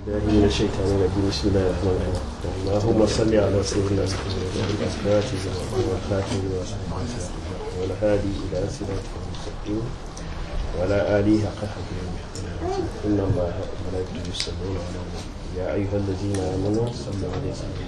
الله من الشيطان الرجيم بسم الله الرحمن الرحيم اللهم صل على سيدنا محمد الفاتح والخاتم والهادي إلى صراطك المستقيم وعلى آله حق قدره إن الله وملائكته يصلون على النبي يا أيها الذين آمنوا صلوا عليه وسلموا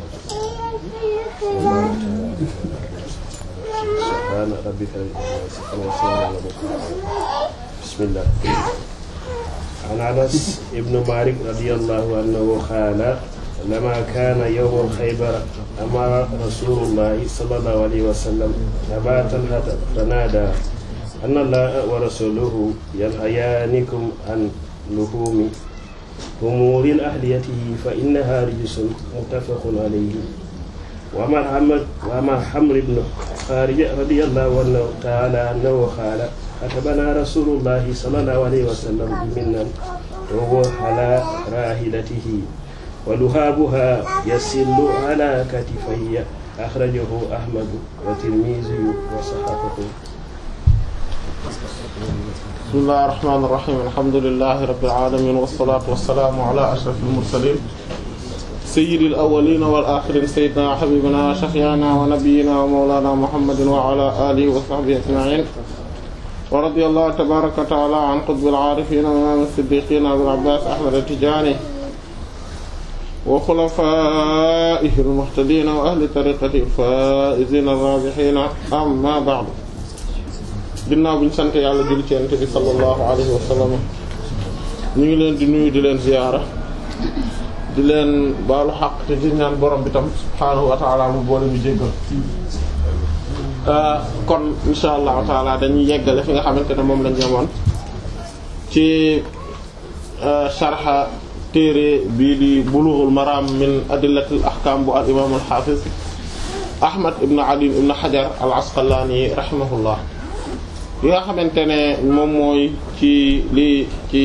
سبحان ربك رب العزة يصفون وسلام على المرسلين بسم الله عن انس بن مالك رضي الله عنه قال لما كان يوم خيبر امر رسول الله صلى الله عليه وسلم ابا طلحه فنادى ان الله ورسوله ينهيانكم عن لحوم أمور أهليته فإنها رجس متفق عليه وما حمد وما حمر بن خارج رضي الله عنه تعالى أنه قال كتبنا رسول الله صلى الله عليه وسلم بمنا وهو على راحلته ولهابها يسل على كتفيه أخرجه أحمد والترمذي وصححه بسم الله الرحمن الرحيم الحمد لله رب العالمين والصلاة والسلام على أشرف المرسلين سيد الأولين والآخرين سيدنا وحبيبنا وشفيعنا ونبينا ومولانا محمد وعلى آله وصحبه أجمعين ورضي الله تبارك وتعالى عن قطب العارفين وإمام الصديقين أبي العباس أحمد التجاني وخلفائه المهتدين وأهل طريقته الفائزين الرابحين أما بعد ginnaaw bi ñu sant yàlla julli ci Yonent bi sallallahu alayhi wa sallam ñu ngi leen di nuyu di leen ziyaara di leen baalu xaq te di ñaan borom bi tam subhaanahu wa ta'ala mu boole ñu jéggal kon insha allahu taala dañuy yeggale fi nga xamante ne moom lañ yemoon ci sharha téere bii di bulughul maram min adillatil ahkam bu al imam al hafiz ahmad ibn ali ibn hajar al asqalani rahimahullah li nga xamante ne moom mooy ci li ci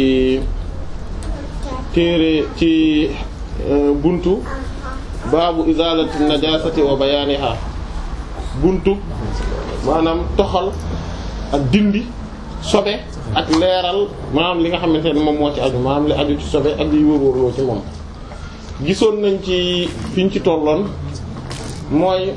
téere ci buntu baabu izalati najasati wa bayaniha buntu maanaam toxal ak dindi sobe ak leeral maanaam li nga xamante ne moom moo ci aju maanaam li aju ci sobe ak liy wër-wërloo ci moom gisoon nañ ci fiñ ci tolloon mooy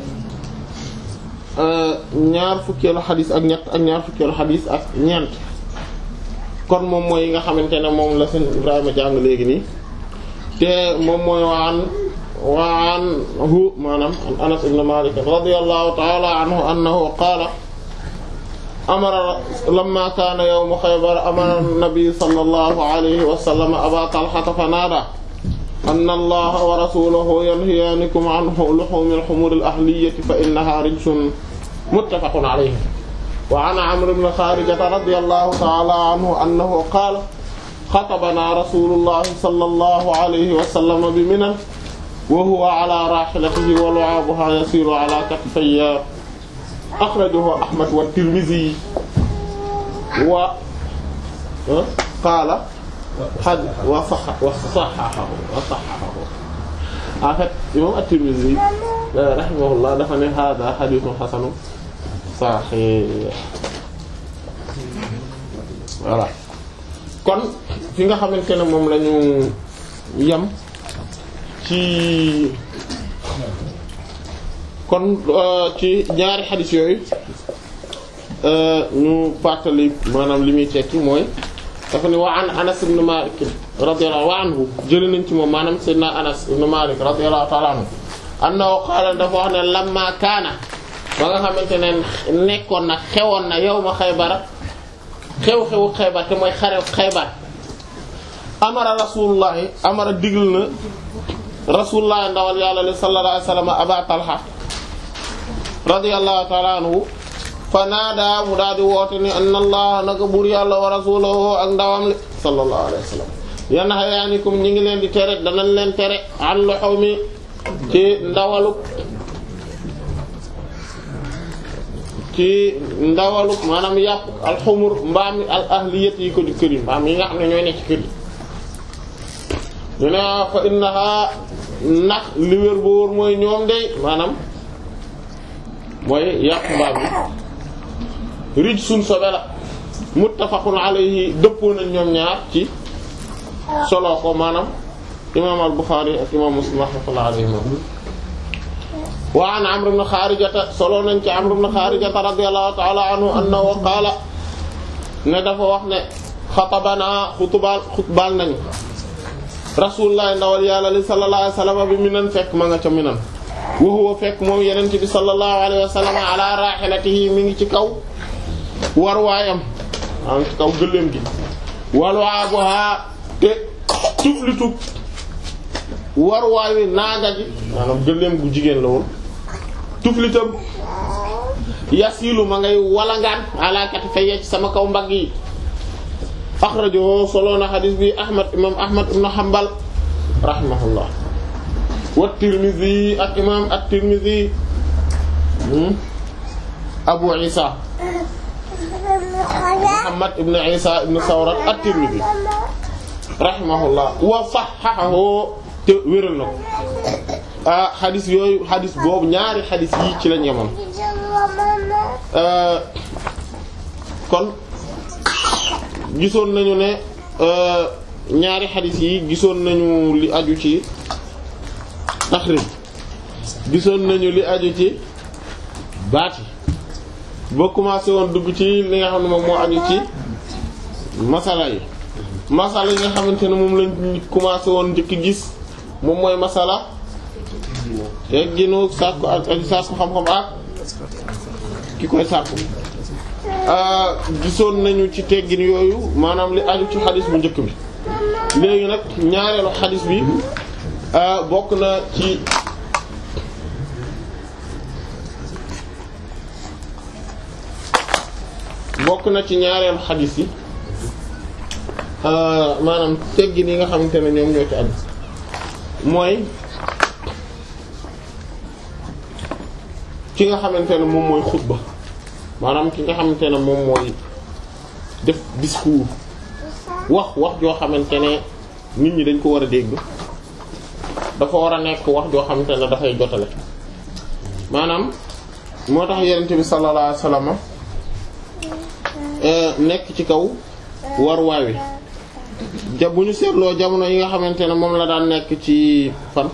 ñaar fukkeelu xadis ak ñett ak ñaar fukkeelu xadis ak ñeent kon moom mooy yi nga xamante ne moom la seen Ibrahima jàng léegi nii te moom mooy waan waan hu maanaam an Anas ibn Malik radiyallahu ta'ala anhu annahu qaala amara lamma kaana yawmu Khaybar amara an-nabi sallallahu alayhi wa sallam Aba Talhata fa naada anna allaha wa rasulahu yanhiyaanikum an luhumi al-humur al-ahliyyati fa innaha rijsun muttafaqun alayhi wa an Amr ibn Kharijata radiyallahu ta'ala anhu annahu qaala xatabana rasulullahi sallallahu alayhi wa sallam bi Mina wa huwa ala rahilatihi wa lu'abuha yasiru ala katifayya akhrajahu Ahmad wa Tirmidhi wa qaala xad wa sax wa saxaxahu wa saxaxahu en fait imam at-Tirmidhi rahimahullah dafa ne hada hadithun hasanun sahih voilà kon fi nga xamante ne moom la ñu yem ci kon ci ñaari xadis yooyu ñu fàttali maanaam li muy tekki mooy dafa ne wa an Anas ibn Malik radiyallahu anhu jëlee nañ ci moom maanaam sayyidina Anas ibn Malik radiyallahu ta'ala anhu annahu qaala dafa wax ne lamma kaana ba nga xamante ne nekkoon na xewoon na yawma Xaybar xew-xewu Xaybar te mooy xarew Xaybar amara rasulullahi amara digl na rasulullahi ndawal yàlla li sallallahu alayhi wasallam Aba Talha radiyallahu ta'ala anhu fa naada mu daal di woote ni anna allah naka buur yàlla wa rasulahu ak ndawam li sallallahu alayhi wa sallam yanhayaanikum ñi ngi leen di tere danañ leen tere an luhumi ci ndawaluk ci ndawaluk maanaam yàpp alxumur mbaam al ahliyat yi ko di kër yi mbaam yi nga xam ne ñooy nekk ci kër yi ñu ne fa innaha ndax li wér bu wóor mooy ñoom de maanaam mooy yàpp mbaam yi rij suñ sobe la muttafaqun alayhi dëppoo nañ ñoom ñaar ci solo ko maanaam imam al-Bukhari ak imam Muslim rahmatullahi alayhima wa an Amr ibn Kharijata solo nañ ci Amr ibn Kharijata radiyallahu ta'ala anhu annahu qaala ne dafa wax ne xatabana xutubal xutbal nañu rasulullah ndawal yàlla li sallallahu alayhi wasallam bi minan fekk ma nga ca minan wa huwa fekk moom yenent bi sallallahu alayhi wasallam ala rahilatihi mi ngi ci kaw war waayam am ci kaw gëléem gi walwaabuha te tuflitu war waayu naaga ji maanaam gëléem gu jigéen la woon tuflitam yasilu ma ngay walangaan alaakati fa yecc sama kaw mbagg yi axrajahu solo na xadis bi ahmad imam ahmad ibn hanbal rahimahullah wa tirmidhi ak imam at-tirmidhi abu isa muhammad ibn isa ibn sawrat at-tirmidhi rahimahullah wa sahhahahu te wéral na ko ah xadis yooyu xadis boobu ñaari xadis yi ci lañ yemoon kon gisoon nañu ne ñaari xadis yi gisoon nañu li aju ci taxrij gisoon nañu li aju ci baati ba commencé woon dugg ci li nga xam ne moom moo aju ci masala yi masala yi nga xamante ne moom lañ commencé woon njëkk gis moom mooy masala tegginu sàkku ak ak sàkku xam-xam ak ki koy sàkku gisoon nañu ci teggin yooyu maanaam li aju ci xadis bu njëkk bi léegi nag ñaareelu xadis bi bokk na ci bokk na ci ñaareelu xadis yi maanaam teggin yi nga xamante ne ñoom ñoo ci aju mooy ki nga xamante ne moom mooy xutba maanaam ki nga xamante ne moom mooy def discours wax wax joo xamante ne nit ñi dañ ko war a dégg dafa war a nekk wax joo xamante ne dafay jotale maanaam moo tax yonent bi sallallahu alayhi wasallam nekk ci kaw war waawi ja bu ñu seetloo jamono yi nga xamante ne moom la daan nekk ci fan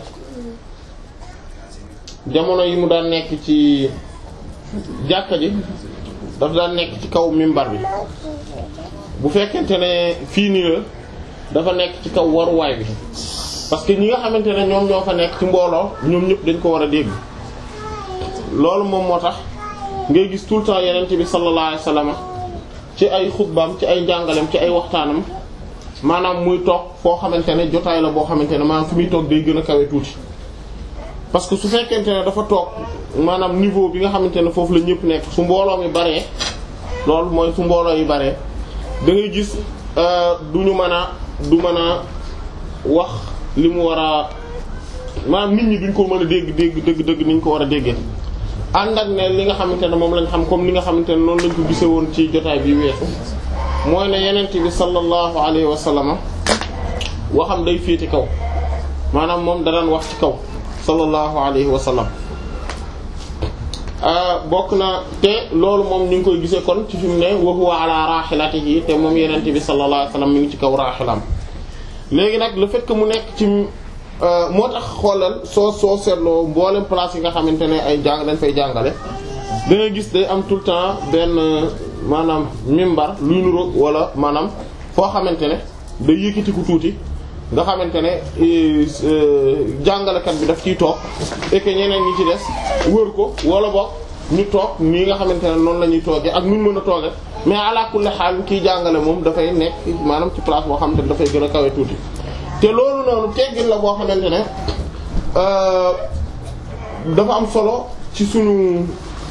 jamono yi mu daan nekk ci jàkka ji daf daan nekk ci kaw mimbar bi bu fekkente ne fii nii la dafa nekk ci kaw waruwaay bi parce que ñi nga xamante ne ñoom ñoo fa nekk ci mbooloo ñoom ñëpp dañ ko war a dégg loolu moom moo tax ngay gis tout le temps yeneen bi sallallahu alayhi wasallam ci ay xutbaam ci ay njàngaleem ci ay waxtaanam maanaam muy toog foo xamante ne jotaay la boo xamante ne maanaam fi muy toog day gën a kawe tuuti parce que su fekkente ne dafa toog maanaam niveau bi nga xamante ne foofu la ñëpp nekk su mbooloo mi baree loolu mooy su mbooloo yi baree da ngay gis du ñu mën a du mën a wax li mu war a maanaam nit ñi duñ ko mën a dégg dégg dëgg dëgg ni ñu ko war a déggee ànd ak ne li nga xamante ne moom lañ xam comme li nga xamante ne noonu lañ ko gisee woon ci jotaay bi weesu mooy ne yenent bi sallallahu alayhi wa sallam waxam day féete kaw maanaam moom da daan wax ci kaw sallallahu alayhi wa sallam bokk na te loolu moom ñu ngi koy gisee kon ci fi mu ne wa huwa ala rahilatihi te moom yenent bi sallallahu alayhi wa sallam mi ngi ci kaw rahilam léegi nag le fait que mu nekk ci moo tax xoolal soo soo seetloo mboolem place yi nga xamante ne ay jàng dañ fay jàngale da ngay gis day am tout le temps benn maanaam mimbar luy nuro wala maanaam foo xamante ne day yëkkatiku tuuti nga xamante ne jàngalekat bi daf ciy toog et que ñeneen ñi ci des wër ko wala boog ñu toog nii nga xamante ne noonu la ñuy toogee ak nu ñu mën a toogee mais ala kulli xaal kiy jàngale moom dafay nekk maanaam ci place boo xamante ne dafay gën a kawe tuuti. te loolu noonu teggin la boo xamante ne dafa am solo ci suñu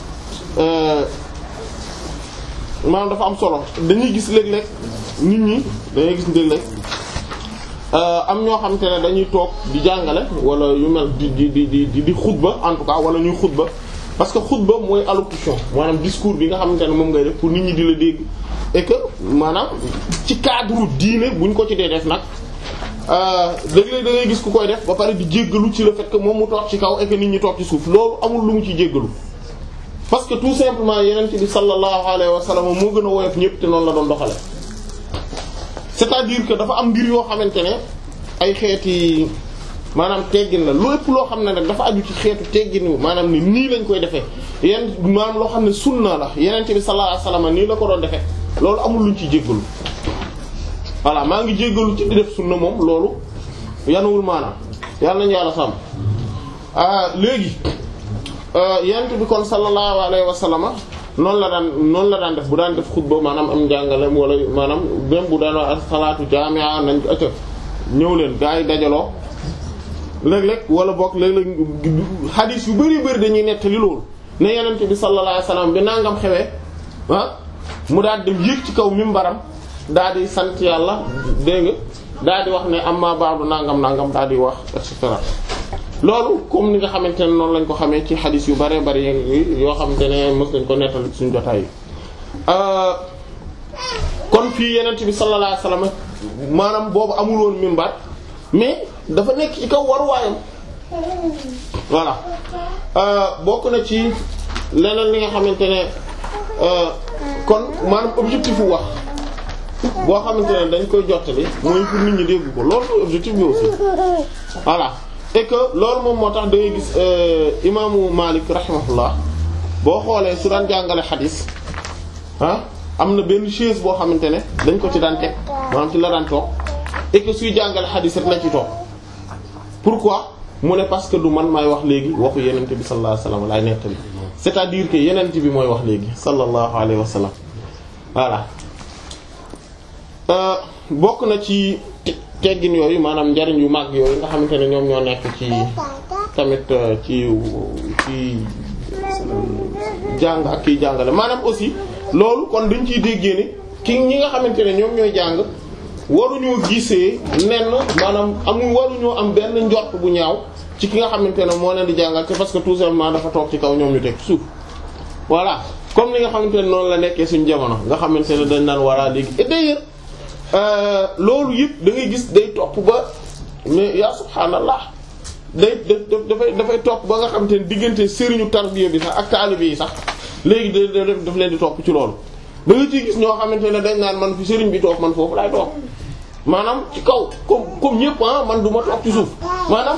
maanaam dafa am solo dañuy gis léeg-léeg nit ñi dañuy gis léeg-léeg am ñoo xamante ne dañuy toog di jàngale wala yu mel di di di di di xutba en tout cas wala ñuy xutba parce que xutba mooy allocution maanaam discours bi nga xamante ne moom ngay def pour nit ñi di la dégg et que maanaam ci cadre diine buñ ko ci dee def nag léeg-léeg da ngay gis ku koy def ba pare di jéggalu ci le fait que moom mu toog ci kaw et que nit ñi toog ci suuf loolu amul lu mu ci jéggalu parce que tout simplement yeneen bi sallallahu alayhi wa sallam moo gën a woyof ñëpp te noonu la doon doxale c'est-à-dire que dafa am mbir yoo xamante ne ay xeeti maanaam teggin la lépp loo xam ne nag dafa aju ci xeetu teggin maanaam ni nii lañ koy defee yenn maanaam loo xam ne sunna la yeneen bi sallallahu alayhi wasallam nii la ko doon defee loolu amul luñ ci jéggalu voilà maa ngi jéggalu ci di def sunna moom loolu yanuwul maanaam yàlla nañu yàlla sàmm léegi yent bi kon sallallahu alayhi wa sallama noonu la daan noonu la daan def bu daan def xutba maanaam am njàngalem wala maanaam même bu daan wax salaatu jaami'a nañ acca ñëw leen gaa yi dajaloo léeg-léeg wala bokk léeg-léeg xadiis yu bari bari dañuy nettali loolu ne yenent bi sallallahu alayhi wa sallam bi nangam xewee ah mu daal dem yéeg ci kaw mimbaram daal di sant yàlla dégg nga daal di wax ne amma ba'du nangam nangam daal di wax et cetera loolu comme ni nga xamante ne noonu lañ ko xamee ci xadis yu bare bari yoo xamante ne mës nañ ko nettal ci suñu jotaay yi kon fii yenent bi sallallahu alayhi wasallam maanaam boobu amul woon mimbar mais dafa nekk ci kaw waruwaayam voilà bokk na ci leneen li nga xamante ne kon maanaam objectif wu wax boo xamante ne dañ koy jottali mooy pour nit ñi dégg ko loolu mooy objectif bi aussi voilà et que loolu moom moo tax da ngay gis imaamu Malik rahimahullah boo xoolee su daan jàngale xadis ah am na benn chaise boo xamante ne dañ ko ci daan teg maanaam ci la daan toog et que suy jàngale xadis rek la ci toog pourquoi mu ne parce que du man maay wax léegi waxu yenente bi sallallahu alayhi wasallam laay nettali c'est-à-dire que yenente bi mooy wax léegi sallallahu alayhi wasallam voilà bokk na ci teggin yooyu maanaam njariñ yu mag yooyu nga xamante ne ñoom ñoo nekk ci tamit ci ci jàng ak kiy jàngale maanaam aussi loolu kon dañ ciy déggee ni ki ñi nga xamante ne ñoom ñooy jàng waruñoo gisee nenn maanaam amul waruñoo am benn njort bu ñaaw ci ki nga xamante ne moo leen di jàngal te parce que tout simplement dafa toog ci kaw ñoom ñu teg suuf voilà comme ni nga xamante ne noonu la nekkee suñu jamono nga xamante ne dañ naan walla léegi et d'ailleurs loolu yëpp da ngay gis day topp ba mais yaa subhaanallah day dafay dafay topp ba nga xamante ne diggante sëriñu tarbiya bi sax ak taalibe yi sax léegi da daf leen di topp ci loolu da nga ciy gis ñoo xamante ne dañ naan man fi sëriñ bi toog man foofu laay toog maanaam ci kaw comme comme ñëpp ah man du ma toog ci suuf maanaam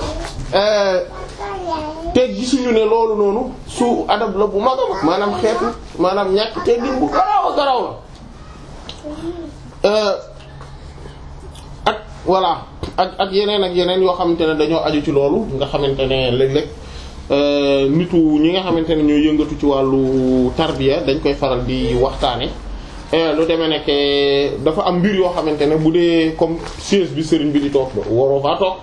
te gisuñu ne loolu noonu su adab la bu mag a mag maanaam xeetu maanaam ñàkk teggin bu garaaw a garaaw la ak voilà ak ak yeneen ak yeneen yoo xamante ne dañoo aju ci loolu nga xamante ne léeg-léeg nitu ñi nga xamante ne ñoo yëngatu ci wàllu tarbiya dañ koy faral di waxtaane lu demee nekk dafa am mbir yoo xamante ne bu dee comme siège bi sëriñ bi di toog waroo faa toog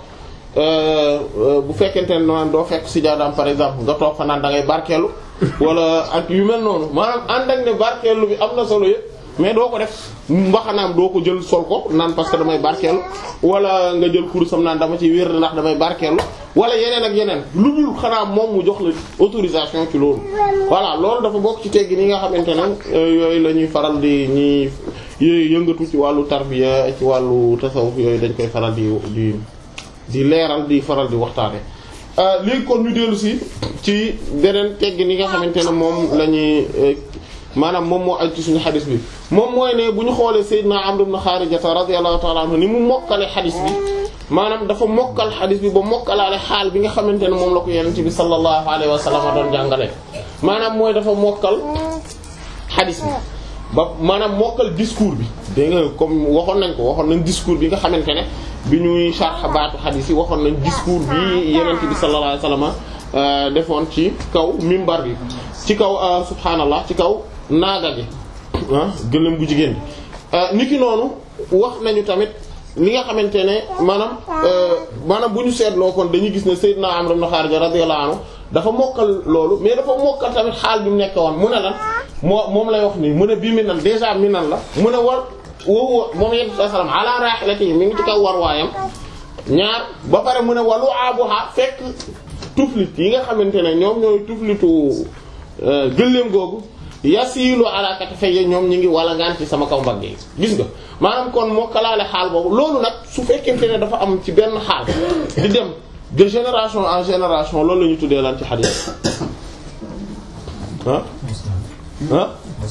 bu fekkente ne naan doo fekk si jaadaam par exemple nga toog fa naan da ngay barkeelu wala ak yu mel noonu maanaam ànd ak ne barkeelu bi am na solo yëpp mais doo ko def mbaxanaam doo ko jël sol ko naan parce que damay barkeelu wala nga jël kurusam naan dama ci wér ndax damay barkeelu wala yeneen ak yeneen lu dul xanaa moom mu jox la autorisation ci loolu. voilà loolu dafa bokk ci teggi ni nga xamante ne yooyu la ñuy faral di ñuy yëngatu ci wàllu tarbiya ci wàllu tasawuf yooyu dañ koy faral di di di leeral di faral di waxtaane léegi kon ñu dellu si ci beneen teggi ni nga xamante ne moom la ñuy. maanaam moom moo aj ci suñu xadis bi moom mooy ne bu ñu xoolee Seydina Amr ibn Xaarijata radiyallahu ta'ala anhu ni mu mokkale xadis bi maanaam dafa mokkal xadis bi ba mokkalaale xaal bi nga xamante ne moom la ko Yonent bi sallallahu alayhi wa sallam doon jàngale maanaam mooy dafa mokkal xadis bi ba maanaam mokkal discours bi dégg nga comme waxoon nañ ko waxoon nañ discours bi nga xamante ne bi ñuy sharh baatu xadis yi waxoon nañ discours bi Yonent bi sallallahu alayhi wa sallam defoon ci kaw mimbar bi ci kaw subhaanallah ci kaw naaga gi ah gëlëm bu jigéen bi niki noonu wax nañu tamit li nga xamante ne maanaam maanaam bu ñu seetloo kon dañuy gis ne Seydina Amr ibn Kharija radiyallahu anhu dafa mokkal loolu mais dafa mokkal tamit xaal bi mu nekk woon mu ne lan moo moom lay wax nii mu ne bii mi nan déjà mi nan la mu ne war woowu moom yenn sallam ala rahilati mi ngi ci kaw war waayam ñaar ba pare mu ne walu abuha fekk tuflit yi nga xamante ne ñoom ñooy tuflitu gëléem googu yasiilu ala katifayya ñoom ñi ngi walangaan ci sama kaw mbagg yi gis nga maanaam kon moo kalaale xaal boobu loolu nag su fekkente ne dafa am ci benn xaal di dem de génération en génération loolu la ñu tuddee lan ci xadiis ah ah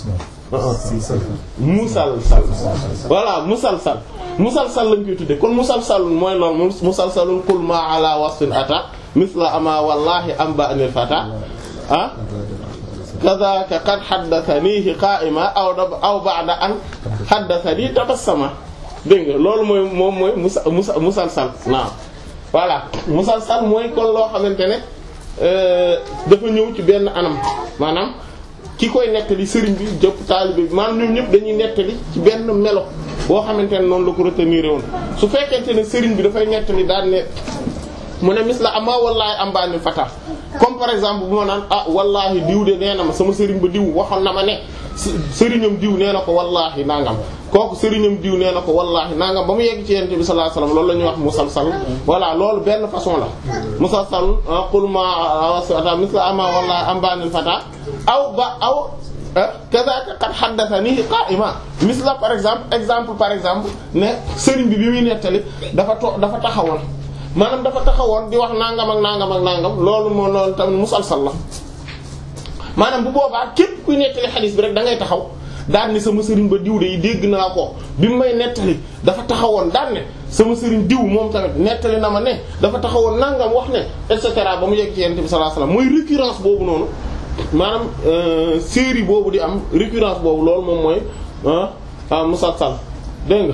musalsal voilà musalsal musalsal lañ koy tudde kon musalsal mooy loolu musalsalun kul ma ala wasfin ata misla ama wallahi am ba anil fata ah kadhaka qad haddathanihi qa'ima aw aw ba'da an haddathani tabassama dégg nga loolu mooy moom mooy musa musa musalsal naam voilà musalsal mooy kon loo xamante ne dafa ñëw ci benn anam maanaam ki koy nettali sëriñ bi jëpp taalibe bi maanaam ñoom ñëpp dañuy nettali ci benn melo boo xamante ne noonu la ko retenir woon su fekkente ne sëriñ bi dafay nettali daan ne mu ne mis la ama wallaahi am baani fata comme par exemple bu ma naan ah wallaahi diw de nee na ma sama sëriñ ba diw waxoon na ma ne sëriñam diw nee na ko wallaahi nangam kooku sëriñam diw nee na ko wallaahi nangam ba mu yegg ci yonent bi sallallahu alayhi wasallam loolu la ñuy wax musalsal voilà loolu benn façon la musalsal qul ma wasata mis la ama wallaahi am baani fata aw ba aw kazaka qad haddathani qa'ima mis la par exemple exemple par exemple ne sëriñ bi bi muy nettali dafa to dafa taxawoon maanaam dafa taxawoon di wax nangam ak nangam ak nangam loolu moo loolu tamit musalsal la maanaam bu boobaa képp kuy nettali xadiis bi rek da ngay taxaw daan ne sama sëriñ ba diw de dégg naa ko bi mu may nettali dafa taxawoon daan ne sama sëriñ diw moom tamit nettali na ma ne dafa taxawoon nangam wax ne et cetera ba mu yegg ci yonent bi sallallahu alayhi wasallam mooy récurrence boobu noonu maanaam série boobu di am récurrence boobu loolu moom mooy ah musalsal dégg nga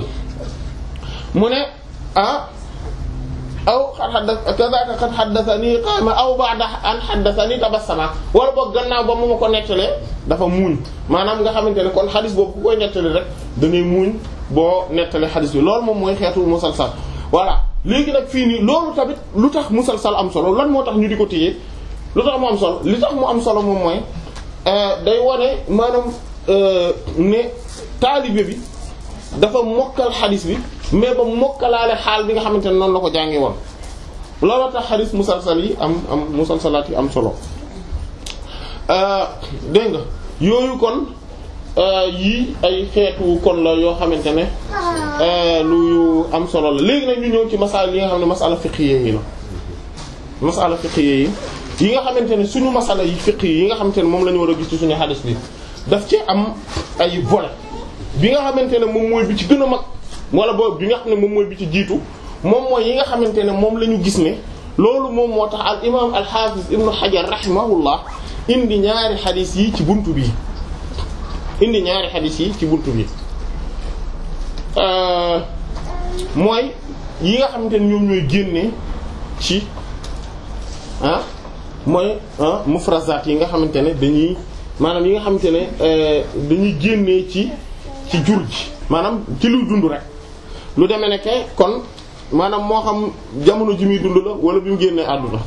mu ne ah. aw kadaka qad haddathani qama aw ba'da an haddathani tabassama wala boog gannaaw ba mu ma ko nettalee dafa muuñ maanaam nga xamante ne kon xadis boobu ku koy nettali rek da ngay muuñ boo nettalee xadis bi loolu moom mooy xeetu musalsal voilà léegi nag fii nii loolu tamit lu tax musalsal am solo lan moo tax ñu di ko téye lu tax mu am solo li tax mu am solo moom mooy day wane maanaam ne taalibe bi dafa mokkal xadis bi mais ba mokkalaale xaal bi nga xamante ne noonu la ko jàngi woon looloo tax xadis musalsal yi am am musalsalaat yi am solo dégg nga yooyu kon yii ay xeetu kon la yoo xamante ne lu am solo la léegi nag ñu ñëw ci masala yi nga xam ne masala fiqhiyya yi la masala fiqhiyya yi yi nga xamante ne suñu masala yi fiqh yi nga xamante ne moom la ñu war a gis ci suñu xadis bi daf ci am ay volet bi nga xamante ne moom mooy bi ci gën a mag wala boobu bi nga xam ne moom mooy bi ci jiitu moom mooy yi nga xamante ne moom la ñu gis ne loolu moom moo tax al imaam al hafiz ibnu hajar rahimahullah indi ñaari xadis yi ci buntu bi indi ñaari xadis yi ci buntu bi mooy yi nga xamante ne ñoom ñooy génne ci ah mooy ah mufrazat yi nga xamante ne dañuy maanaam yi nga xamante ne dañuy génnee ci ci jur ji maanaam ci luy dund rek lu demee ne ke kon maanaam moo xam jamono ji muy dund la wala bi mu génnee àdduna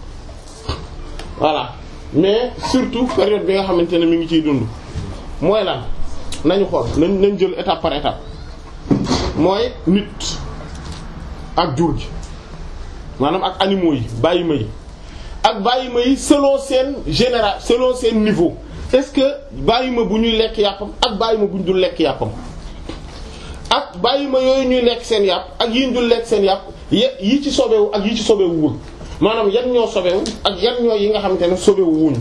voilà mais surtout période bi nga xamante ne mi ngi ciy dund mooy lan nañu xool nañ nañ jël étape par étape mooy nit ak jur gi maanaam ak animaux yi bàyyi ma yi ak bàyyi ma yi selon seen général selon seen niveau est-ce que bàyyi ma bu ñuy lekk yàppam ak bàyyi ma bu ñu dul lekk yàppam ak bàyyi ma yooyu ñuy lekk seen yàpp ak yi ñu dul lekk seen yàpp yi ci sobewu ak yi ci sobewuwul maanaam yan ñoo sobewu ak yan ñoo yi nga xamante ne sobewu wuñu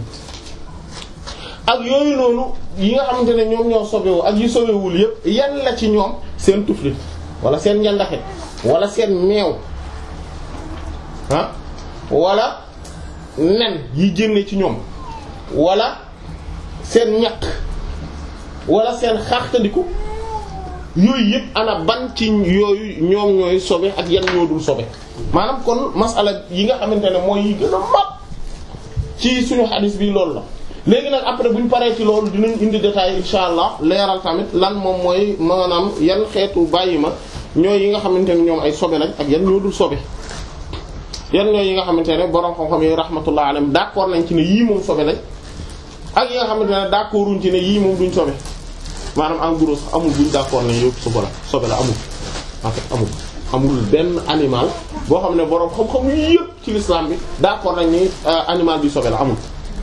ak yooyu noonu yi nga xamante ne ñoom ñoo sobewu ak yi sobewul yépp yan la ci ñoom seen tuflit wala seen njandaxe wala seen meew ah wala nen yi génne ci ñoom wala seen ñaq wala seen xaxtandiku yooyu yëpp ana ban ci yooyu ñoom ñooy sobe ak yan ñoo dul sobe maanaam kon masala yi nga xamante ne mooy yi gën a mag ci suñu xadis bi loolu la léegi nag après bu ñu paree ci loolu dinañ indi détail insha allah leeral tamit lan moom mooy maanaam yan xeetu bàyyi ma ñooy yi nga xamante ne ñoom ay sobe lañ ak yan ñoo dul sobe yan ñooy yi nga xamante ne borom xam-xam yi rahmatullah alayhim d'accord nañ ci ne yii moom sobe lañ ak yi nga xamante ne d'accorduñ ci ne yii moom duñ sobe maanaam en gros sax amul buñ d'accord ne yëpp sobe la sobe la amul en fait amul amul benn animal boo xam ne borom xam-xam yëpp ci l'islam bi d'accord nañ ni animal bi sobe la amul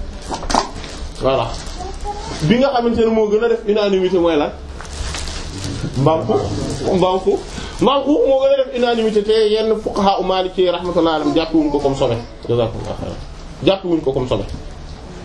voilà bi nga xamante ne moo gën a def unanimité mooy lan mbaam xuux mbaam xuux mbaam xuux moo gën a def unanimité te yenn fuqaha u maliki rahmatullah alayhim jàppiwuñ ko comme sobe jazakumullah khairan jàppiwuñ ko comme sobe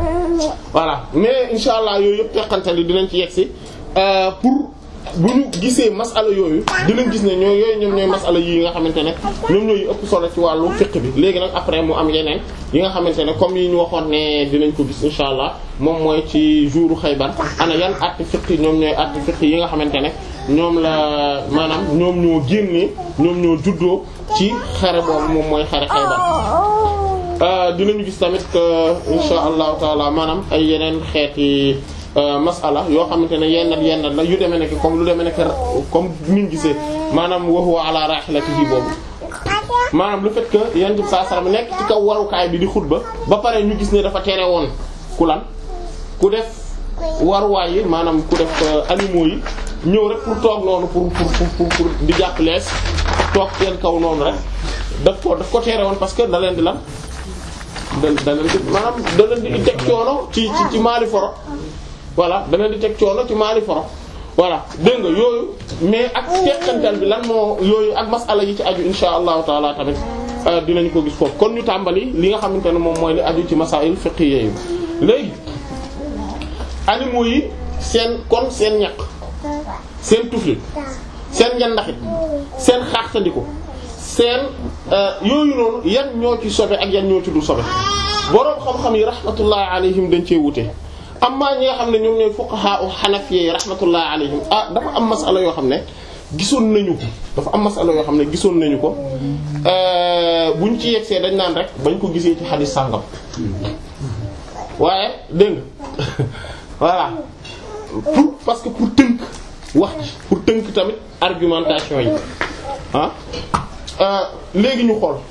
voilà mais insha allah yooyu yëpp teqantal yi dinañ ci yegsi pour bu ñu gisee masala yooyu dinañ gis ne ñoo yooyu ñoom ñooy masala yi nga xamante ne ñoom ñooy ëpp solo ci wàllu fiqh bi léegi nag après mu am yeneen yi nga xamante ne comme yi ñu waxoon ne dinañ ko gis insha allah moom mooy ci jouru Xaybar ana yan atti fiqh ñoom ñooy atti fiqh yi nga xamante ne ñoom la maanaam ñoom ñoo génnee ñoom ñoo juddoo ci xare boobu moom mooy xare Xaybar dinañu gis tamit insha allahu taala maanaam ay yeneen xeeti masala yoo xamante ne yenn yenn la yu demee nekk comme lu demee nekk comme niñ gisee maanaam wa huwa ala rahilatihi boobu maanaam le fait que yonent bi sallallahu alayhi wasallam nekk ci kaw warukaay bi di xutba ba pare ñu gis ne dafa tere woon ku lan ku def waruwaay yi maanaam ku def animaux yi ñëw rek pour toog noonu pour pour pour pour di jàpp lees toog seen kaw noonu rek daf ko daf ko tere woon parce que da leen di lan da da leen di maanaam da leen di teg coono ci ci ci maali foro voilà da leen di teg coono ci maali foro voilà dégg nga yooyu mais ak teqantal bi lan moo yooyu ak masala yi ci aju insha allahu taala tamit dinañ ko gis foofu kon ñu tàmbali li nga xamante ne moom mooy li aju ci masail fiqhiyya yi léegi animaux yi seen kon seen ñaq seen tuflit seen njandaxit seen xaaxtandiku seen yooyu noonu yan ñoo ci sobe ak yan ñoo ci du sobe boroom xam-xam yi rahmatullahi alayhim dañ cee wute amma ñi nga xam ne ñoom ñooy fuqaha u hanafiyyi yi rahmatullahi alayhim ah dafa am masala yoo xam ne gisoon nañu ko dafa am masala yoo xam ne gisoon nañu ko buñ ci yegsee dañ naan rek bañ ko gisee ci xadis sàngam waaye dégg nga voilà pour parce que pour tënk wax ji pour tënk tamit argumentation yi ah léegi ñu xool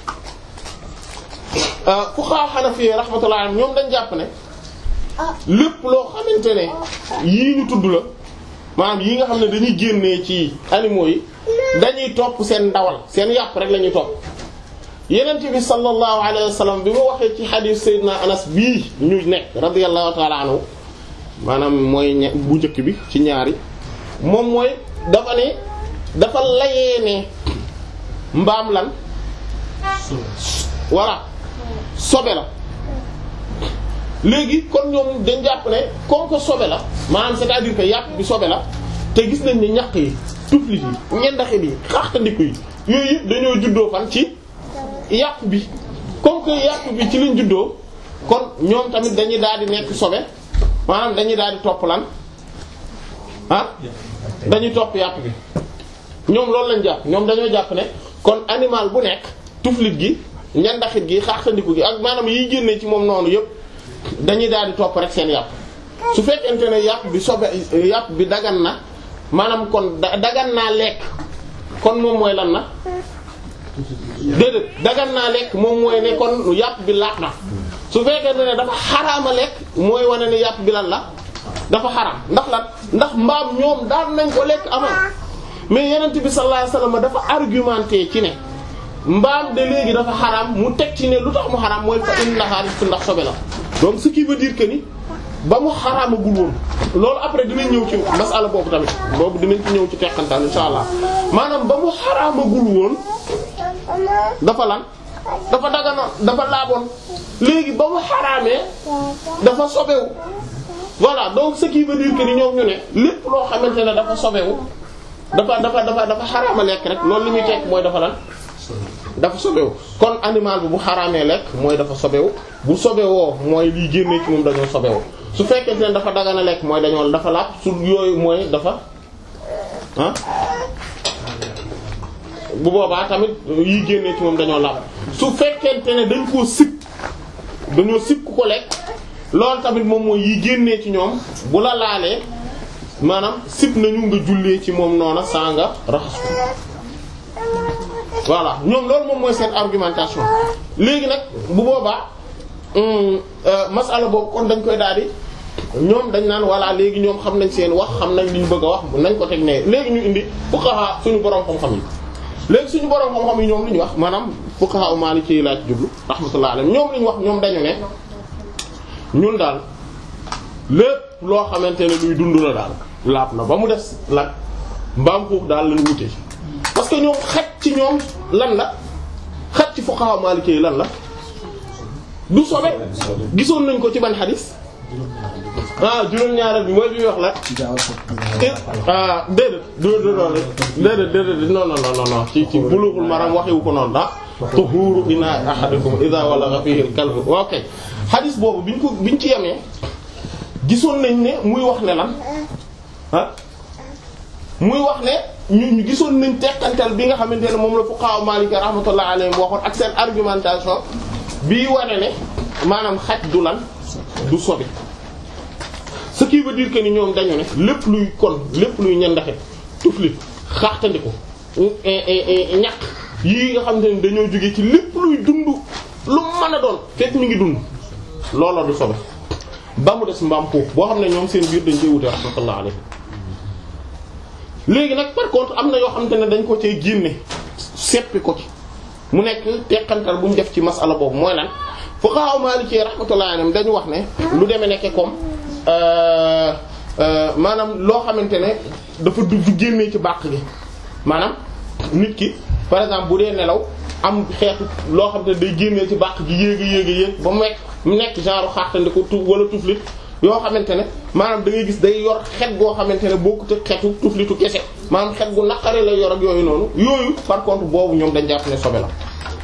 fuqaha hanafi rahmatullah alayhim ñoom dañ jàpp ne lépp loo xamante ne yii ñu tudd la maanaam yi nga xam ne dañuy génnee ci animaux yi dañuy topp seen ndawal seen yàpp rek la ñuy topp yenent bi sallallahu alayhi wa sallam bi ma waxee ci hadith sayyidina anas bii ñu nekk radiyallahu ta'ala anhu maanaam mooy ña bu njëkk bi ci ñaari moom mooy dafa ne dafa layee ne mbaam lan voilà sobe la léegi kon ñoom dañ jàpp ne comme que sobe la maanaam c'est-à-dire que yàpp bi sobe la te gis nañ ni ñaq yi tuflit yi ñendaxit yi xaxtandiku yi yooyu yëpp dañoo juddoo fan ci yàpp bi comme que yàpp bi ci lañ juddoo kon ñoom tamit dañuy daal di nekk sobe maanaam dañuy daal di topp lan ah dañuy topp yàpp bi ñoom loolu lañ jàpp ñoom dañoo jàpp ne kon animal bu nekk tuflit gi ñandaxit gi xaxtandiku gi ak maanaam yiy génnee ci moom noonu yëpp dañuy daal di topp rek seen yàpp su fekkente ne yàpp bi sobe yàpp bi dagan na maanaam kon dagan naa lekk kon moom mooy lan na déedéet dagan naa lekk moom mooy ne kon yàpp bi laat na su fekkente ne dafa xaraama lekk mooy wane ne yàpp bi lan la dafa xaraam ndax lan ndax mbaam ñoom daan nañ ko lekk amal mais yenent bi sallallahu alayhi wasallam dafa argumenté ci ne mbaam de léegi dafa xaraam mu teg ci ne lu tax mu xaraam mooy fa innaha rijsun ndax sobe la donc ce qui veut dire que ni ba mu xaraamagul woon loolu après dinañ ñëw ci masala boobu tamit boobu dinañ ci ñëw ci teqantaan insha allah maanaam ba mu xaraamagul woon dafa lan dafa dagana dafa laaboon léegi ba mu xaraamee dafa sobewu voilà donc ce qui veut dire que ni ñoom ñu ne lépp loo xamante ne dafa sobewu dafa dafa dafa dafa xaraama lekk rek loolu li muy tekk mooy dafa lan dafa sobewu kon animal bi bu xaraamee lekk mooy dafa sobewu bu sobewoo mooy liy génnee ci moom dañoo sobewu su fekkente ne dafa dagana lekk mooy dañoo dafa laab su yooyu mooy dafa ah bu boobaa tamit yiy génnee ci moom dañoo laab su fekkente ne dañ koo sib dañoo sib ku ko lekk loolu tamit moom mooy yiy génnee ci ñoom bu la laalee maanaam sib nañu nga jullee ci moom noona saa nga raxas ko voilà ñoom loolu moom mooy seen argumentation léegi nag bu boobaa masala boobu kon dañ koy daal di ñoom dañ naan voilà léegi ñoom xam nañ seen wax xam nañ li ñu bëgg a wax nañ ko teg ne léegi ñu indi fuqaha suñu borom xam-xam yi léegi suñu borom xam-xam yi ñoom li ñu wax maanaam fuqaha maliki yi laa ci jublu rahmatullah alayhim ñoom li ñu wax ñoom dañu ne ñun daal lépp loo xamante ne luy dund la daal laab na ba mu des lan mbaam xuux daal lañ wute parce que ñoom xaj ci ñoom lan la xaj ci fuqaha maliki yi lan la du sobe gisoon nañ ko ci ban xadis ah juróom-ñaareel bi mooy bi wax la ah déedéet déedéet déedéet déedéet non non non non ci ci Bulughul Maram waxewu ko noonu ah tuhuru ina ahadikum idha walagha fihi al-kalb ok xadis boobu biñ ko biñ ci yemee gisoon nañ ne muy wax ne lan ah muy wax ne ñu ñu gisoon nañ tekkantal bi nga xamante ne moom la fuqaha Maliki rahmatullah alayhim waxoon ak seen argumentation bii wane ne maanaam xaj du lan du sobe ce qui veut dire que ni ñoom dañu ne lépp luy kon lépp luy ñandaxe tuflit xaaxtandiku ñaq yii nga xamante ne dañoo jóge ci lépp luy dund lu mën a doon fekk mi ngi dund looloo du sobe ba mu des mbaam xuux boo xam ne ñoom seen biir dañ koy wute rahmatullah alayhi léegi nag par contre am na yoo xamante ne dañ ko cay génne seppi ko ci mu nekk teqantal bu ñu def ci masala boobu mooy lan fuqaha maliki rahmatullah alayhim dañu wax ne lu demee nekke comme maanaam loo xamante ne dafa du du génnee ci bàq gi maanaam nit ki par exemple bu dee nelaw am xeetu loo xam ne day génnee ci bàq gi yéeg a yéeg a yéeg ba mu nekk mu nekk genre xaartandiku tu wala tuflit yoo xamante ne maanaam da ngay gis day yor xet goo xamante ne bokkut ak xetu tuflitu kese maanaam xet gu naqari lay yor ak yooyu noonu yooyu par contre boobu ñoom dañ jàpp ne sobe la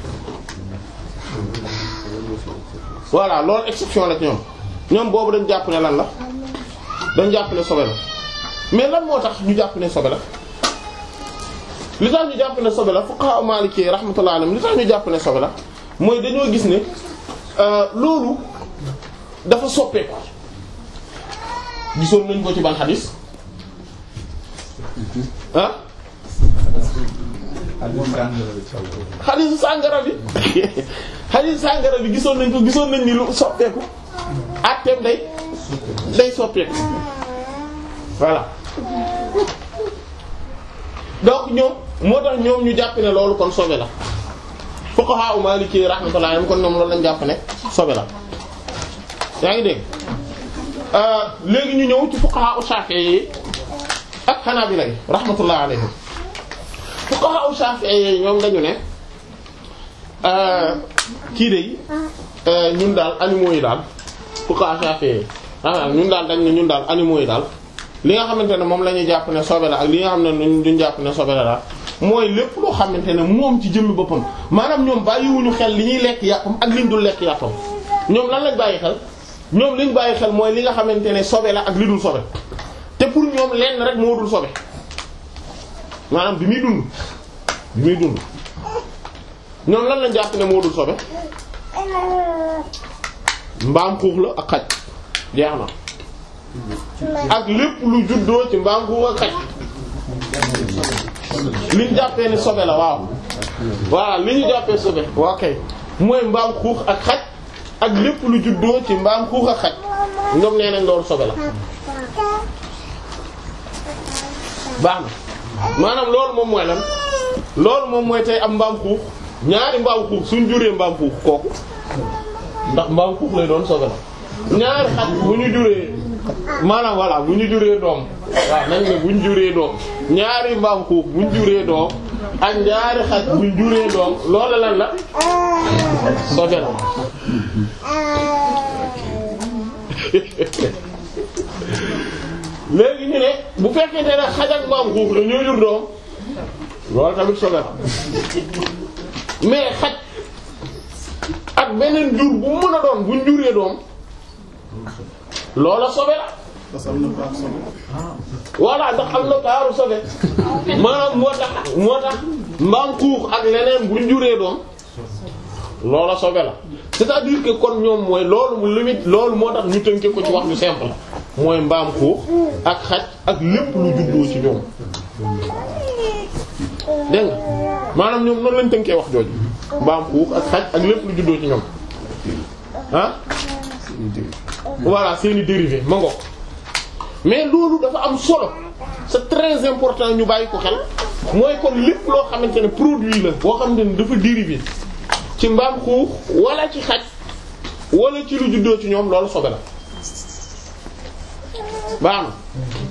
voilà loolu exception la ci ñoom ñoom boobu dañ jàpp ne lan la dañ jàpp ne sobe la mais lan moo tax ñu jàpp ne sobe la li tax ñu jàpp ne sobe la fuqaha maliki rahmatullah alayhim li tax ñu jàpp ne sobe la mooy dañoo gis ne loolu dafa soppeeku gisoon nañ ko ci ban xadis ah xadisu sàngara bi xadisu sàngara bi gisoon nañ ko gisoon nañ ni lu soppeeku atteem day day soppeeku voilà donc ñoom moo tax ñoom ñu jàpp ne loolu kon sobe la fuqaha u maliki rahmatullah alayhim kon ñoom loolu lañ jàpp ne sobe la yaa ngi dégg léegi ñu ñëw ci fuqaha u shafi'i ak hanabila rahmatullah alayhim fuqaha u shafi'i ñoom dañu ne kii de ñun daal animaux yi daal fuqaha shafi'i ah ñun daal dañ ne ñun daal animaux yi daal li nga xamante ne moom la ñuy jàpp ne sobe la ak li nga xam ne duñ jàpp ne sobe la daal mooy lépp loo xamante ne moom ci jëmmi boppam maanaam ñoom bàyyiwuñu xel li ñuy lekk yàppam ak liñ dul lekk yàppam ñoom lan lañ bàyyi xel ñoom liñ bàyyi xel mooy li nga xamante ne sobe la ak li dul sobe te pour ñoom lenn rek moo dul sobe maanaam bi muy dund bi muy dund ñoom lan lañ jàpp ne moo dul sobe mbaam xuux la ak xaj jeex na ak lépp lu juddoo ci mbaam xuux ak xaj li ñu jàppee ne sobe la waaw voilà li ñu jàppee sobe waaw kay mooy mbaam xuux ak xaj ak lépp lu juddoo ci mbaam xuux ak xaj ñoom nee nañ loolu sobe la baax na maanaam loolu moom mooy lan loolu moom mooy tey am mbaam xuux ñaari mbaam xuux suñ juree mbaam xuux kooku ndax mbaam xuux lay doon sobe la ñaari xaj bu ñu juree maanaam voilà bu ñu juree doom waaw nañ ne bu ñu juree doom ñaari mbaam xuux bu ñu juree doom ak ñaari xaj bu ñu juree doom loolu lan la sobe la léegi ñu ne bu fekkente ne xaj ak mbaam xuux la ñoo jur doom loolu tamit sobe la mais xaj ak beneen jur bu mën a doon bu ñu juree doom loola sobe la voilà ndax am na kaaru sobe maanaam moo tax moo tax mbaam xuux ak leneen bu ñu juree doom loola sobe la c'est-à-dire que kon ñoom mooy loolu mu limite loolu moo tax ñu tënke ko ci wax lu simple mooy mbaam xuux ak xaj ak lépp lu juddoo ci ñoom dégg nga maanaam ñoom noonu lañ tënkee wax jooju mbaam xuux ak xaj ak lépp lu juddoo ci ñoom ah voilà seeni dérivé ma ngo mais loolu dafa am solo c'est très important ñu bàyyi ko xel mooy kon lépp loo xamante ne produit la boo xamante ne dafa dérivé ci mbaam xuux wala ci xaj wala ci lu juddoo ci ñoom loolu sobe la baax na